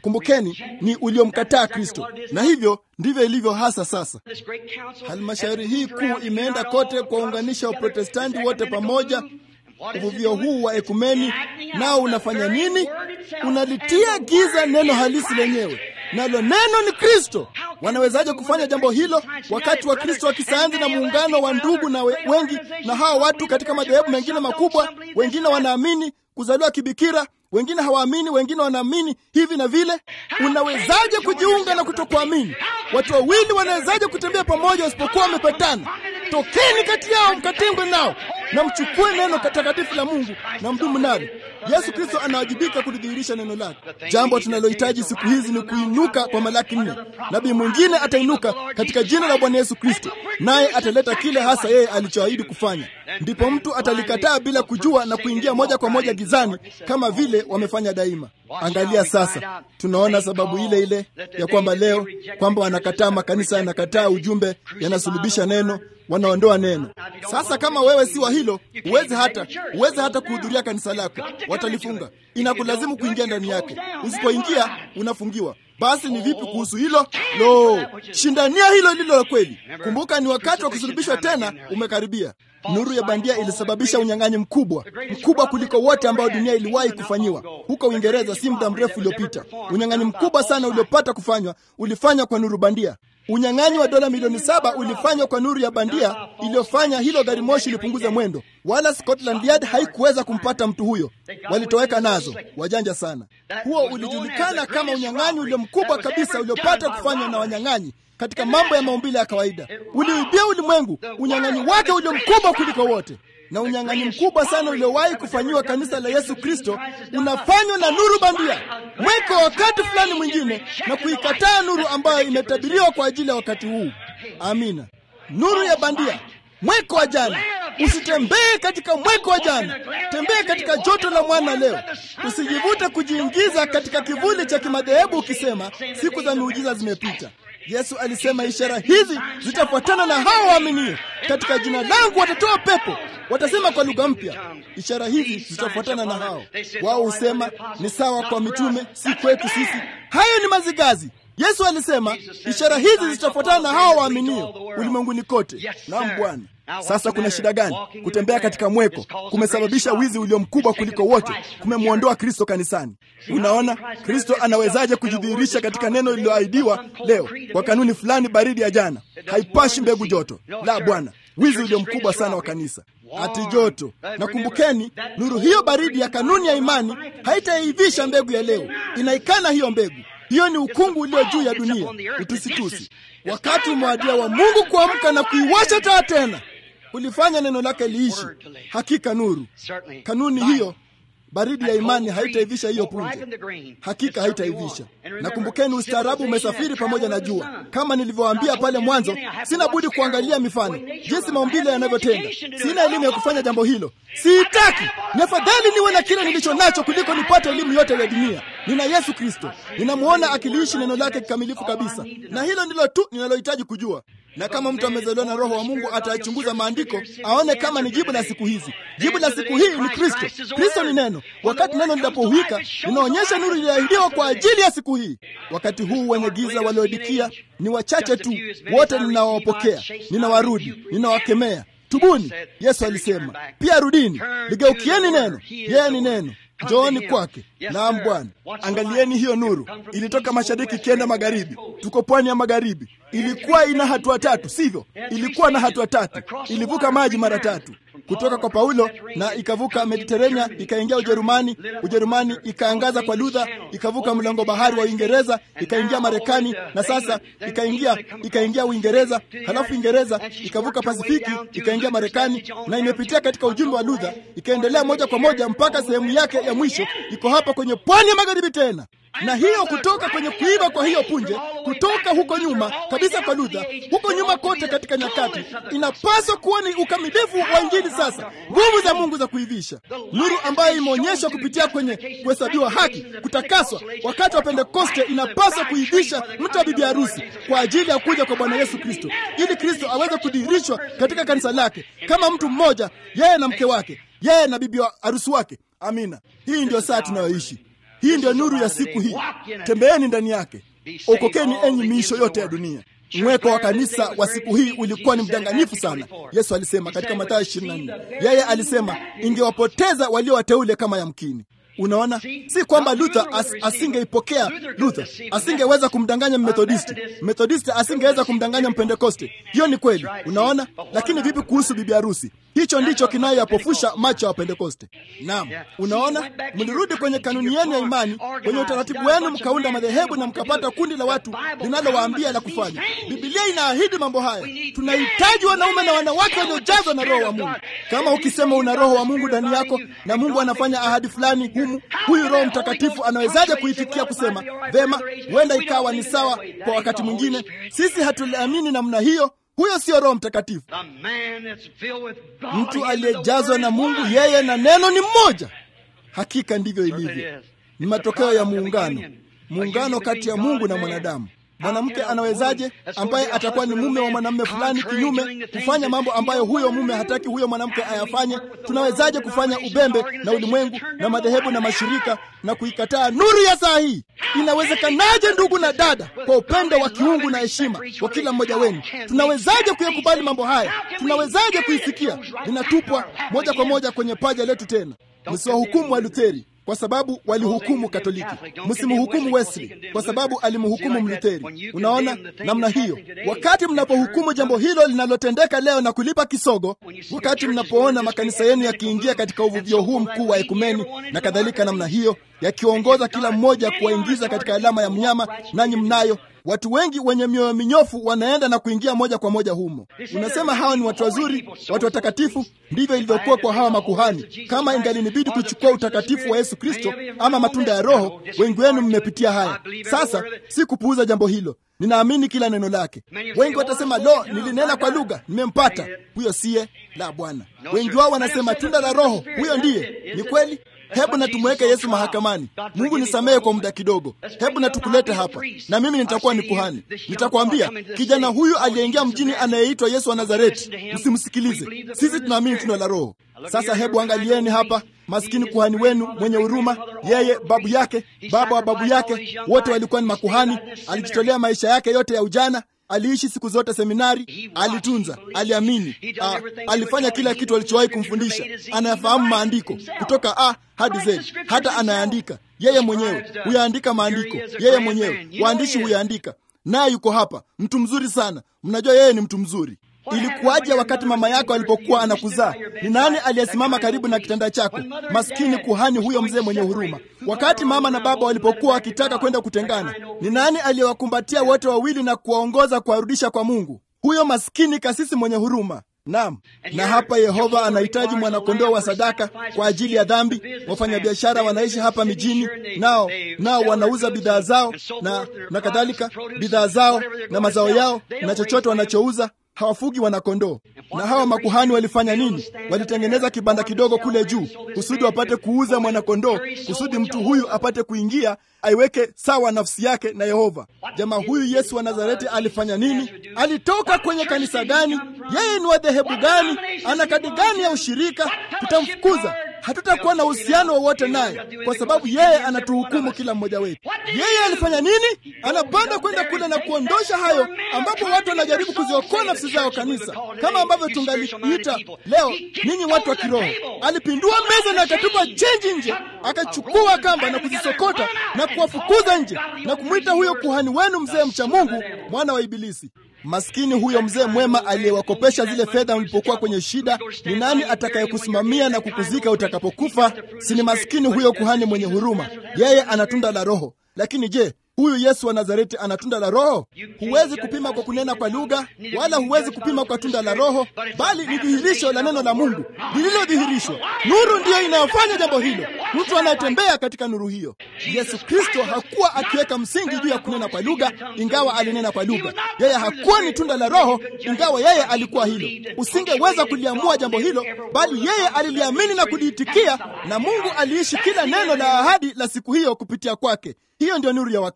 Kumbukeni, ni uliomkataa Kristo, na hivyo ndivyo ilivyo hasa sasa. Halmashauri hii kuu imeenda kote kuwaunganisha Waprotestanti wote pamoja. Uvuvio huu wa ekumeni nao unafanya nini? Unalitia giza neno halisi lenyewe, nalo neno ni Kristo. Wanawezaje kufanya jambo hilo wakati wa Kristo wa kisayansi na muungano wa ndugu na we, wengi na hawa watu katika madhehebu mengine makubwa? Wengine wanaamini kuzaliwa kibikira, wengine hawaamini, wengine wanaamini hivi na vile. Unawezaje kujiunga na kutokuamini? Watu wawili wanawezaje kutembea pamoja wasipokuwa wamepatana? Tokeni kati yao mkatengwe nao na mchukue neno takatifu la Mungu na mdumu nalo. Yesu Kristo anawajibika kulidhihirisha neno lake. Jambo tunalohitaji siku hizi ni kuinuka kwa Malaki nne. Nabii mwingine atainuka katika jina la Bwana Yesu Kristo, naye ataleta kile hasa yeye alichoahidi kufanya. Ndipo mtu atalikataa bila kujua na kuingia moja kwa moja gizani kama vile wamefanya daima. Angalia sasa, tunaona sababu ile ile ya kwamba leo kwamba wanakataa, makanisa yanakataa ujumbe, yanasulubisha neno, wanaondoa neno. Sasa kama wewe si wa hilo, uweze hata uweze hata kuhudhuria kanisa lako, watalifunga. Inakulazimu kuingia ndani yake. Usipoingia unafungiwa. Basi ni vipi kuhusu hilo? Lo, shindania hilo lilo la kweli. Kumbuka, ni wakati wa kusulubishwa tena umekaribia. Nuru ya bandia ilisababisha unyang'anyi mkubwa, mkubwa kuliko wote ambao dunia iliwahi kufanyiwa. Huko Uingereza si muda mrefu uliopita, unyang'anyi mkubwa sana uliopata kufanywa ulifanywa kwa nuru bandia. Unyang'anyi wa dola milioni saba ulifanywa kwa nuru ya bandia iliyofanya hilo gari moshi lipunguze mwendo, wala Scotland Yard haikuweza kumpata mtu huyo. Walitoweka nazo, wajanja sana. Huo ulijulikana kama unyang'anyi ulio mkubwa kabisa uliopata kufanywa na wanyang'anyi katika mambo ya maumbile ya kawaida. Uliibia ulimwengu, unyang'anyi wake ulio mkubwa kuliko wote na unyang'anyi mkubwa sana uliowahi kufanyiwa kanisa la Yesu Kristo unafanywa na nuru bandia, mweko wakati fulani mwingine, na kuikataa nuru ambayo imetabiriwa kwa ajili ya wakati huu. Amina. Nuru ya bandia, mweko wa jana. Usitembee katika mweko wa jana, tembee katika joto la mwana leo. Usijivute kujiingiza katika kivuli cha kimadhehebu ukisema siku za miujiza zimepita. Yesu alisema ishara hizi zitafuatana na hao waaminio, katika jina langu watatoa pepo, watasema kwa lugha mpya. Ishara hizi zitafuatana na hao. Wao husema ni sawa kwa mitume, si kwetu sisi. Hayo ni mazigazi. Yesu alisema ishara hizi zitafuatana na hao waaminio ulimwenguni kote. Naam Bwana. Sasa kuna shida gani? Kutembea katika mweko kumesababisha wizi ulio mkubwa kuliko wote, kumemwondoa Kristo kanisani. Unaona, Kristo anawezaje kujidhihirisha katika neno lililoahidiwa leo kwa kanuni fulani baridi ya jana? Haipashi mbegu joto. La, Bwana, wizi ulio mkubwa sana wa kanisa ati joto. Na kumbukeni, nuru hiyo baridi ya kanuni ya imani haitaivisha mbegu ya leo, inaikana hiyo mbegu. Hiyo ni ukungu ulio juu ya dunia, utusitusi. Wakati umewadia wa Mungu kuamka na kuiwasha taa tena ulifanya neno lake liishi. Hakika nuru, kanuni hiyo baridi ya imani haitaivisha hiyo punje, hakika haitaivisha. Na kumbukeni, ustaarabu umesafiri pamoja na jua. Kama nilivyowaambia pale mwanzo, sina budi kuangalia mifano, jinsi maumbile yanavyotenda. Sina elimu ya kufanya jambo hilo, siitaki. Ni afadhali niwe na kile nilicho nacho kuliko nipate elimu yote ya dunia. Nina Yesu Kristo, ninamwona akiliishi neno lake kikamilifu kabisa, na hilo ndilo tu ninalohitaji kujua na kama mtu amezaliwa na Roho wa Mungu atachunguza maandiko aone kama ni jibu la siku hizi. Jibu la siku hii ni Kristo. Kristo ni neno. Wakati neno linapohuika, linaonyesha nuru iliyoahidiwa kwa ajili ya siku hii. Wakati huu wenye giza waliodikia ni wachache tu, wote ninawapokea, ninawarudi, ninawakemea. Tubuni, Yesu alisema. Pia rudini, ligeukieni neno. Yeye ni neno. Njooni kwake. Naam Bwana. Angalieni hiyo nuru, ilitoka mashariki ikienda magharibi. Tuko pwani ya magharibi. Ilikuwa ina hatua tatu, sivyo? Ilikuwa na hatua tatu, ilivuka maji mara tatu kutoka kwa Paulo na ikavuka Mediterania ikaingia Ujerumani. Ujerumani ikaangaza kwa Luther, ikavuka mlango bahari wa Uingereza ikaingia Marekani, na sasa ikaingia ikaingia Uingereza, halafu Uingereza ikavuka Pasifiki ikaingia Marekani, na imepitia katika ujumbe wa Luther ikaendelea moja kwa moja mpaka sehemu yake ya mwisho iko hapa kwenye pwani ya magharibi tena na hiyo kutoka kwenye kuiva kwa hiyo punje, kutoka huko nyuma kabisa kwa Luther, huko nyuma kote katika nyakati, inapaswa kuwa ni ukamilifu wa Injili. Sasa nguvu za Mungu za kuivisha nuru ambayo imeonyeshwa kupitia kwenye kuhesabiwa haki, kutakaswa wakati wa Pentekoste, inapaswa kuivisha mtu wa bibi harusi kwa ajili ya kuja kwa Bwana Yesu Kristo, ili Kristo aweze kudhihirishwa katika kanisa lake kama mtu mmoja, yeye na mke wake, yeye na bibi harusi wake. Amina. Hii ndiyo saa tunayoishi. Hii ndio nuru ya siku hii, tembeeni ndani yake, okokeni enyi miisho yote ya dunia. Mweko wa kanisa wa siku hii ulikuwa ni mdanganyifu sana. Yesu alisema katika Mathayo 24, yeye alisema ingewapoteza walio wateule kama yamkini. Unaona, si kwamba Luther as, asingeipokea Luther asingeweza kumdanganya Mmethodisti, Methodisti asingeweza kumdanganya Mpentekoste. Hiyo ni kweli, unaona. Lakini vipi kuhusu bibi harusi? Hicho ndicho kinayoyapofusha macho ya Wapentekoste. Naam, unaona, mlirudi kwenye kanuni yenu ya imani, kwenye utaratibu wenu, mkaunda madhehebu na mkapata kundi la watu linalowaambia la kufanya. Bibilia inaahidi mambo haya. Tunahitaji wanaume na wanawake waliojazwa na Roho wa Mungu. Kama ukisema una Roho wa Mungu ndani yako na Mungu anafanya ahadi fulani humu, huyu Roho Mtakatifu anawezaje kuitikia kusema vema, huenda ikawa ni sawa kwa wakati mwingine? Sisi hatuliamini namna hiyo. Huyo sio Roho Mtakatifu. Mtu aliyejazwa na Mungu, yeye na neno ni mmoja. Hakika ndivyo ilivyo, ni matokeo ya muungano, muungano kati ya Mungu na mwanadamu. Mwanamke anawezaje, ambaye atakuwa ni mume wa mwanamume fulani, kinyume kufanya mambo ambayo huyo mume hataki huyo mwanamke ayafanye? Tunawezaje kufanya ubembe na ulimwengu na madhehebu na mashirika na kuikataa nuru ya saa hii? Inawezekanaje, ndugu na dada, kwa upendo wa kiungu na heshima wa kila mmoja wenu, tunawezaje kuyakubali mambo haya? Tunawezaje kuisikia? Linatupwa moja kwa moja kwenye paja letu. Tena msiwahukumu wa Lutheri kwa sababu walihukumu Katoliki. Msimhukumu Wesley kwa sababu alimhukumu Mlutheri. Unaona namna hiyo, wakati mnapohukumu jambo hilo linalotendeka leo na kulipa kisogo, wakati mnapoona makanisa yenu yakiingia katika uvuvio huu mkuu wa ekumeni na kadhalika, namna hiyo, yakiongoza kila mmoja kuwaingiza katika alama ya mnyama, nanyi mnayo watu wengi wenye mioyo minyofu wanaenda na kuingia moja kwa moja humo. Unasema hawa ni watu wazuri, watu watakatifu. Ndivyo ilivyokuwa kwa hawa makuhani. Kama ingalinibidi kuchukua utakatifu wa Yesu Kristo ama matunda ya Roho, wengi wenu mmepitia haya. Sasa si kupuuza jambo hilo, ninaamini kila neno lake. Wengi watasema lo, nilinena kwa lugha, nimempata. Huyo siye la Bwana. Wengi wao wanasema tunda la Roho, huyo ndiye. Ni kweli. Hebu na tumweke Yesu mahakamani. Mungu nisamehe kwa muda kidogo, hebu na tukulete hapa, na mimi nitakuwa ni kuhani. Nitakwambia kijana huyu aliyeingia mjini anayeitwa Yesu wa Nazareti, msimsikilize. Sisi tunaamini tunda la Roho. Sasa hebu angalieni hapa, maskini kuhani wenu mwenye huruma, yeye, babu yake, baba wa babu yake, wote walikuwa ni makuhani. Alijitolea maisha yake yote ya ujana aliishi siku zote seminari, alitunza, aliamini, a, alifanya kila kitu alichowahi kumfundisha. Anayafahamu maandiko kutoka A hadi Z, hata anayaandika yeye mwenyewe. Huyaandika maandiko yeye mwenyewe, waandishi huyaandika, naye yuko hapa. Mtu mzuri sana, mnajua yeye ni mtu mzuri. Ilikuwaje wakati mama yako alipokuwa anakuzaa? Ni nani aliyesimama karibu na kitanda chako? Maskini kuhani huyo mzee mwenye huruma. Wakati mama na baba walipokuwa wakitaka kwenda kutengana, ni nani aliyewakumbatia wote wawili na kuwaongoza kuwarudisha kwa Mungu? Huyo maskini kasisi mwenye huruma. Naam, na hapa Yehova anahitaji mwanakondoo wa sadaka kwa ajili ya dhambi. Wafanyabiashara wanaishi hapa mijini, nao nao wanauza bidhaa zao na na kadhalika, bidhaa zao na mazao yao na chochote wanachouza hawafugi wanakondoo. Na hawa makuhani walifanya nini? Walitengeneza kibanda kidogo kule juu kusudi wapate kuuza mwanakondoo, kusudi mtu huyu apate kuingia aiweke sawa nafsi yake na Yehova. Jamaa huyu Yesu wa Nazareti alifanya nini? Alitoka kwenye kanisa gani? Yeye ni wa dhehebu gani? Ana kadi gani ya ushirika? Tutamfukuza. Hatutakuwa na uhusiano wowote naye, kwa sababu yeye anatuhukumu kila mmoja wetu. Yeye alifanya nini? Anapanda kwenda kule na kuondosha hayo ambapo watu wanajaribu kuziokoa nafsi zao, kanisa kama ambavyo tungaliita leo ninyi watu wa kiroho. Alipindua meza na akatupa chenji nje, akachukua kamba na kuzisokota na kuwafukuza nje na kumwita huyo kuhani wenu mzee mcha Mungu mwana wa Ibilisi. Maskini huyo mzee mwema aliyewakopesha zile fedha mlipokuwa kwenye shida, ni nani atakayekusimamia na kukuzika utakapokufa? Si ni maskini huyo kuhani mwenye huruma? Yeye ana tunda la Roho. Lakini je, huyu Yesu wa Nazareti ana tunda la Roho? Huwezi kupima kwa kunena kwa lugha, wala huwezi kupima kwa tunda la Roho, bali ni dhihirisho la neno la Mungu lililodhihirishwa. Nuru ndiyo inayofanya jambo hilo, mtu anayetembea katika nuru hiyo. Yesu Kristo hakuwa akiweka msingi juu ya kunena kwa lugha, ingawa alinena kwa lugha. Yeye hakuwa ni tunda la Roho, ingawa yeye alikuwa hilo. Usingeweza kuliamua jambo hilo, bali yeye aliliamini na kuliitikia, na Mungu aliishi kila neno la ahadi la siku hiyo kupitia kwake. Hiyo ndio nuru ya wakati.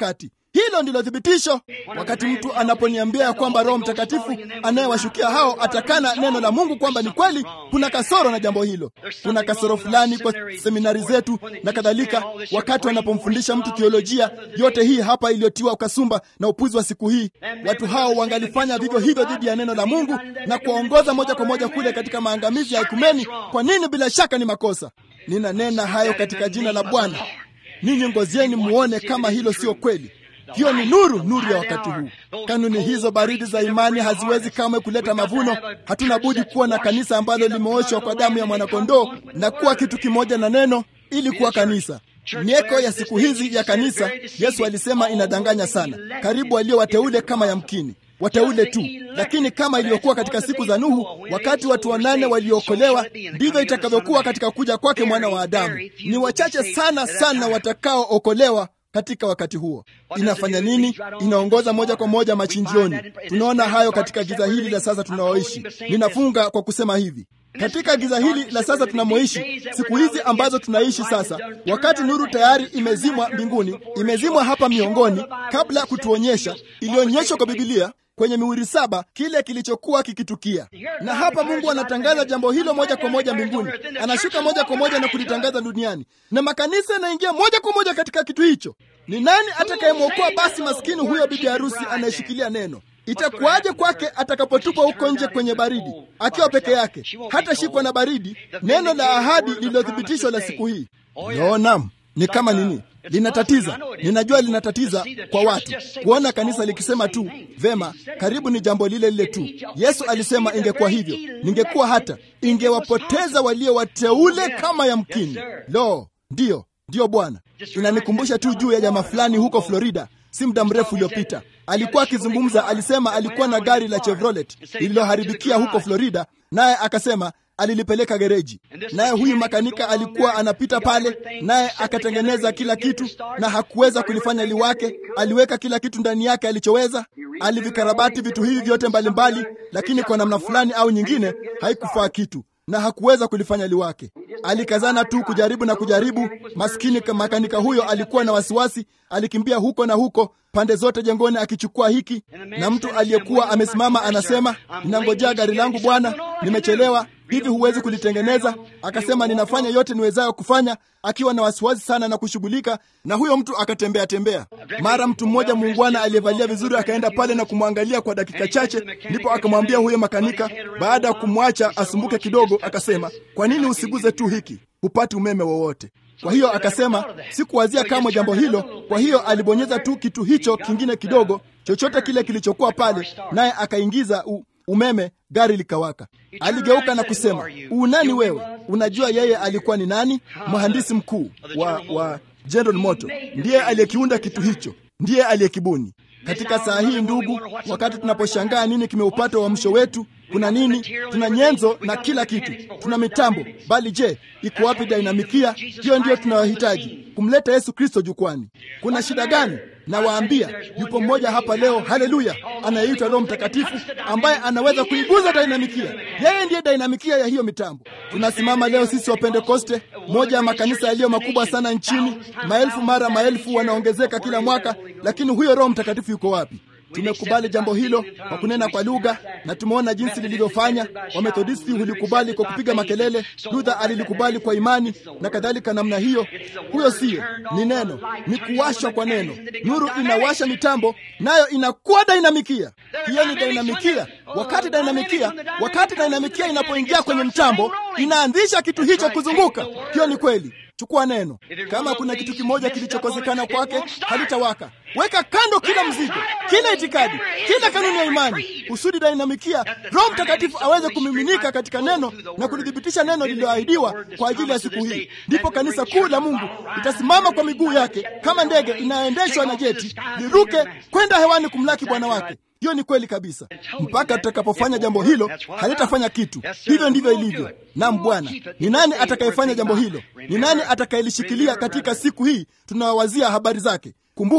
Hilo ndilo thibitisho. Wakati mtu anaponiambia ya kwamba Roho Mtakatifu anayewashukia hao atakana neno la Mungu kwamba ni kweli, kuna kasoro na jambo hilo. Kuna kasoro fulani kwa seminari zetu na kadhalika, wakati wanapomfundisha mtu theolojia yote hii hapa iliyotiwa ukasumba na upuzi wa siku hii. Watu hao wangalifanya vivyo hivyo dhidi ya neno la Mungu na kuwaongoza moja kwa moja kule katika maangamizi ya ekumeni. Kwa nini? Bila shaka ni makosa. Ninanena hayo katika jina la Bwana. Ninyi ngozieni muone kama hilo sio kweli. Hiyo ni nuru, nuru ya wakati huu. Kanuni hizo baridi za imani haziwezi kamwe kuleta mavuno. Hatuna budi kuwa na kanisa ambalo limeoshwa kwa damu ya mwanakondoo na kuwa kitu kimoja na neno ili kuwa kanisa. Mieko ya siku hizi ya kanisa, Yesu alisema inadanganya sana. Karibu walio wateule kama yamkini wateule tu, lakini kama ilivyokuwa katika siku za Nuhu, wakati watu wanane waliokolewa, ndivyo itakavyokuwa katika kuja kwake mwana wa Adamu. Ni wachache sana sana watakaookolewa katika wakati huo. Inafanya nini? Inaongoza moja kwa moja machinjioni. Tunaona hayo katika giza hili la sasa tunaoishi. Ninafunga kwa kusema hivi katika giza hili la sasa tunamoishi, siku hizi ambazo tunaishi sasa, wakati nuru tayari imezimwa mbinguni, imezimwa hapa miongoni, kabla ya kutuonyesha, ilionyeshwa kwa Bibilia kwenye mihuri saba kile kilichokuwa kikitukia. Na hapa Mungu anatangaza jambo hilo moja kwa moja mbinguni, anashuka moja kwa moja na kulitangaza duniani, na makanisa yanaingia moja kwa moja katika kitu hicho. Ni nani atakayemwokoa basi maskini huyo bibi harusi anayeshikilia neno? Itakuwaje kwake atakapotupwa huko nje kwenye baridi akiwa peke yake? Hata shikwa na baridi, neno la ahadi lililothibitishwa la siku hii. No, nam ni kama nini linatatiza. Ninajua linatatiza kwa watu kuona kanisa likisema tu vema, karibu ni jambo lile lile tu. Yesu alisema ingekuwa hivyo, ningekuwa hata ingewapoteza walio wateule kama yamkini. Lo, ndiyo ndiyo Bwana. Inanikumbusha tu juu ya jamaa fulani huko Florida si muda mrefu uliopita alikuwa akizungumza. Alisema alikuwa na gari la Chevrolet lililoharibikia huko Florida, naye akasema alilipeleka gereji, naye huyu makanika alikuwa anapita pale, naye akatengeneza kila kitu na hakuweza kulifanya liwake. Aliweka kila kitu ndani yake alichoweza, alivikarabati vitu hivi vyote mbalimbali, lakini kwa namna fulani au nyingine haikufaa kitu na hakuweza kulifanya liwake. Alikazana tu kujaribu na kujaribu. Maskini makanika huyo alikuwa na wasiwasi, alikimbia huko na huko pande zote jengoni akichukua hiki, na mtu aliyekuwa amesimama anasema, ninangojea gari langu bwana, nimechelewa hivi, huwezi kulitengeneza? Akasema, ninafanya yote niwezayo kufanya, akiwa na wasiwasi sana na kushughulika. Na huyo mtu akatembea tembea. Mara mtu mmoja muungwana aliyevalia vizuri akaenda pale na kumwangalia kwa dakika chache, ndipo akamwambia huyo makanika, baada ya kumwacha asumbuke kidogo, akasema, kwa nini usiguze tu hiki, hupati umeme wowote? Kwa hiyo akasema, sikuwazia kamwe jambo hilo. Kwa hiyo alibonyeza tu kitu hicho kingine kidogo, chochote kile kilichokuwa pale, naye akaingiza u umeme, gari likawaka. Aligeuka na kusema, unani wewe? Unajua yeye alikuwa ni nani? Mhandisi mkuu wa, wa General Moto, ndiye aliyekiunda kitu hicho, ndiye aliyekibuni. Katika saa hii ndugu, wakati tunaposhangaa nini kimeupata uamsho wetu, kuna nini? Tuna nyenzo na kila kitu, tuna mitambo, bali je, iko wapi dinamikia? Hiyo ndiyo tunayohitaji, kumleta Yesu Kristo jukwani. Kuna shida gani? Nawaambia, yupo mmoja hapa leo, haleluya, anayeitwa Roho Mtakatifu ambaye anaweza kuiguza dinamikia. Yeye ndiye dinamikia ya hiyo mitambo. Tunasimama leo sisi wa Pentekoste, moja ya makanisa yaliyo makubwa sana nchini, maelfu mara maelfu wanaongezeka kila mwaka, lakini huyo Roho Mtakatifu yuko wapi? Tumekubali jambo hilo kwa kunena kwa lugha na tumeona jinsi lilivyofanya. Wamethodisti hulikubali kwa kupiga makelele, Luther alilikubali kwa imani na kadhalika. Namna hiyo, huyo siyo, ni neno, ni kuwashwa kwa neno. Nuru inawasha mitambo, nayo inakuwa dinamikia. Hiyo ni dinamikia. Wakati dinamikia, wakati dinamikia inapoingia kwenye mtambo, inaanzisha kitu hicho kuzunguka. Hiyo ni kweli. Chukua neno. Kama kuna kitu kimoja kilichokosekana kwake, halitawaka. Weka kando kila mzigo, kila itikadi, kila kanuni ya imani, kusudi dinamikia Roho Mtakatifu aweze kumiminika katika neno na kulithibitisha neno lililoahidiwa kwa ajili ya siku hii. Ndipo kanisa kuu la Mungu litasimama kwa miguu yake kama ndege inayoendeshwa na jeti, liruke kwenda hewani kumlaki Bwana wake. Hiyo ni kweli kabisa. Mpaka tutakapofanya jambo hilo, halitafanya kitu. Hivyo ndivyo ilivyo. Naam, Bwana, ni nani atakayefanya jambo hilo? Ni nani atakayelishikilia katika siku hii tunawawazia habari zake? Kumbuka,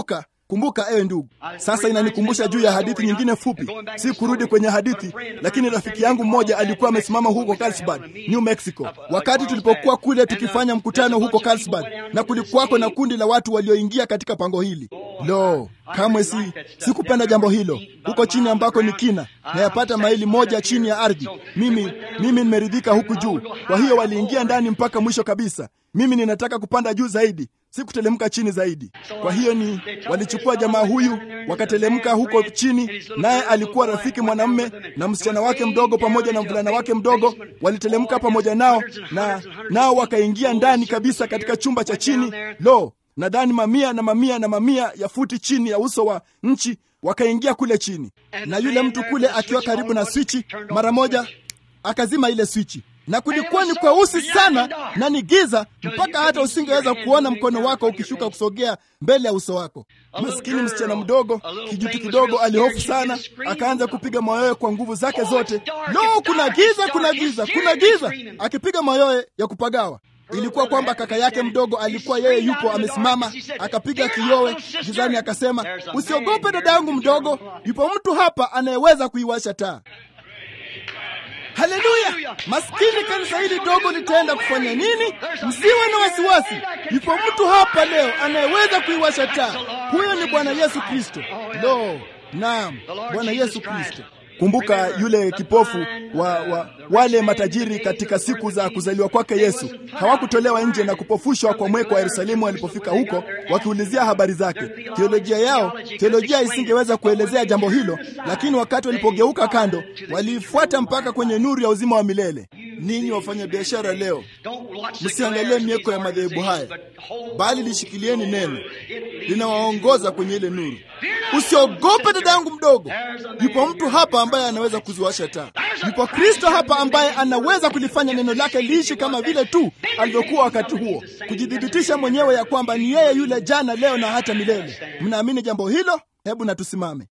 Kumbuka ewe ndugu, sasa inanikumbusha juu ya hadithi nyingine fupi, si kurudi kwenye hadithi, lakini rafiki yangu mmoja alikuwa amesimama huko Carlsbad, New Mexico, wakati tulipokuwa kule tukifanya mkutano huko Carlsbad, na kulikuwako na kundi la watu walioingia katika pango hili. Lo, kamwe si sikupenda jambo hilo, huko chini ambako ni kina na yapata maili moja chini ya ardhi. Mimi mimi nimeridhika huku juu. Kwa hiyo waliingia ndani mpaka mwisho kabisa. Mimi ninataka kupanda juu zaidi, si kutelemka chini zaidi. Kwa hiyo ni walichukua jamaa huyu wakatelemka huko chini, naye alikuwa rafiki mwanamume na msichana wake mdogo pamoja na mvulana wake mdogo, walitelemka pamoja nao na nao wakaingia ndani kabisa katika chumba cha chini. Lo, nadhani mamia na mamia na mamia ya futi chini ya uso wa nchi wakaingia kule chini, na yule mtu kule akiwa karibu na swichi, mara moja akazima ile swichi na kulikuwa ni kweusi sana na ni giza mpaka hata usingeweza kuona mkono wako ukishuka kusogea mbele ya uso wako. Maskini msichana mdogo, kijutu kidogo, alihofu sana, akaanza kupiga mayowe kwa nguvu zake zote. Lo, kuna giza, kuna giza, kuna giza, akipiga mayowe ya kupagawa. Ilikuwa kwamba kaka yake mdogo alikuwa yeye yupo amesimama, akapiga kiyowe gizani, akasema, usiogope dada yangu mdogo, yupo mtu hapa anayeweza kuiwasha taa. Haleluya! Maskini kanisa hili dogo litaenda kufanya nini? Msiwe na wasiwasi, yupo mtu hapa leo anayeweza kuiwasha taa. Huyo ni Bwana Yesu Kristo. Lo, naam, Bwana Yesu Kristo. Kumbuka yule kipofu wa, wa wale matajiri katika siku za kuzaliwa kwake Yesu hawakutolewa nje na kupofushwa kwa mweko wa Yerusalemu walipofika huko wakiulizia habari zake. Teolojia yao, teolojia isingeweza kuelezea jambo hilo, lakini wakati walipogeuka kando, waliifuata mpaka kwenye nuru ya uzima wa milele. Ninyi wafanya biashara leo, msiangalie mieko ya madhehebu haya, bali lishikilieni neno, linawaongoza kwenye ile nuru. Usiogope dada yangu mdogo, yupo mtu hapa ambaye anaweza kuziwasha taa. Yupo Kristo hapa ambaye anaweza kulifanya neno lake liishi kama vile tu alivyokuwa wakati huo, kujithibitisha mwenyewe ya kwamba ni yeye yule jana, leo na hata milele. Mnaamini jambo hilo? Hebu na tusimame.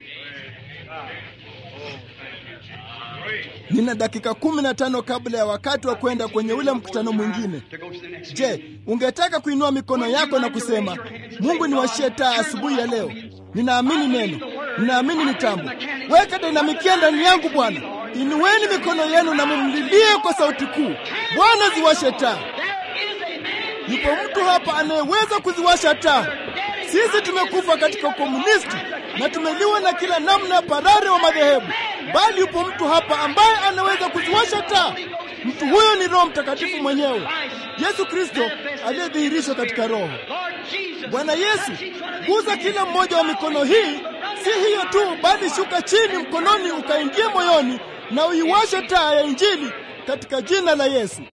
Nina dakika kumi na tano kabla ya wakati wa kwenda kwenye ule mkutano mwingine. Je, ungetaka kuinua mikono yako na kusema, Mungu niwashie taa asubuhi ya leo? Ninaamini neno, ninaamini mitambo. Weka dinamikia ndani yangu Bwana. Inueni mikono yenu na mumlilie kwa sauti kuu, Bwana ziwashe taa. Yupo mtu hapa anayeweza kuziwasha taa. Sisi tumekufa katika ukomunisti na tumeliwa na kila namna parare wa madhehebu, bali yupo mtu hapa ambaye anaweza kuziwasha taa. Mtu huyo ni Roho Mtakatifu mwenyewe, Yesu Kristo aliyedhihirishwa katika Roho. Bwana Yesu, guza kila mmoja wa mikono hii. Si hiyo tu, bali shuka chini mkononi, ukaingie moyoni na uiwashe taa ya Injili katika jina la Yesu.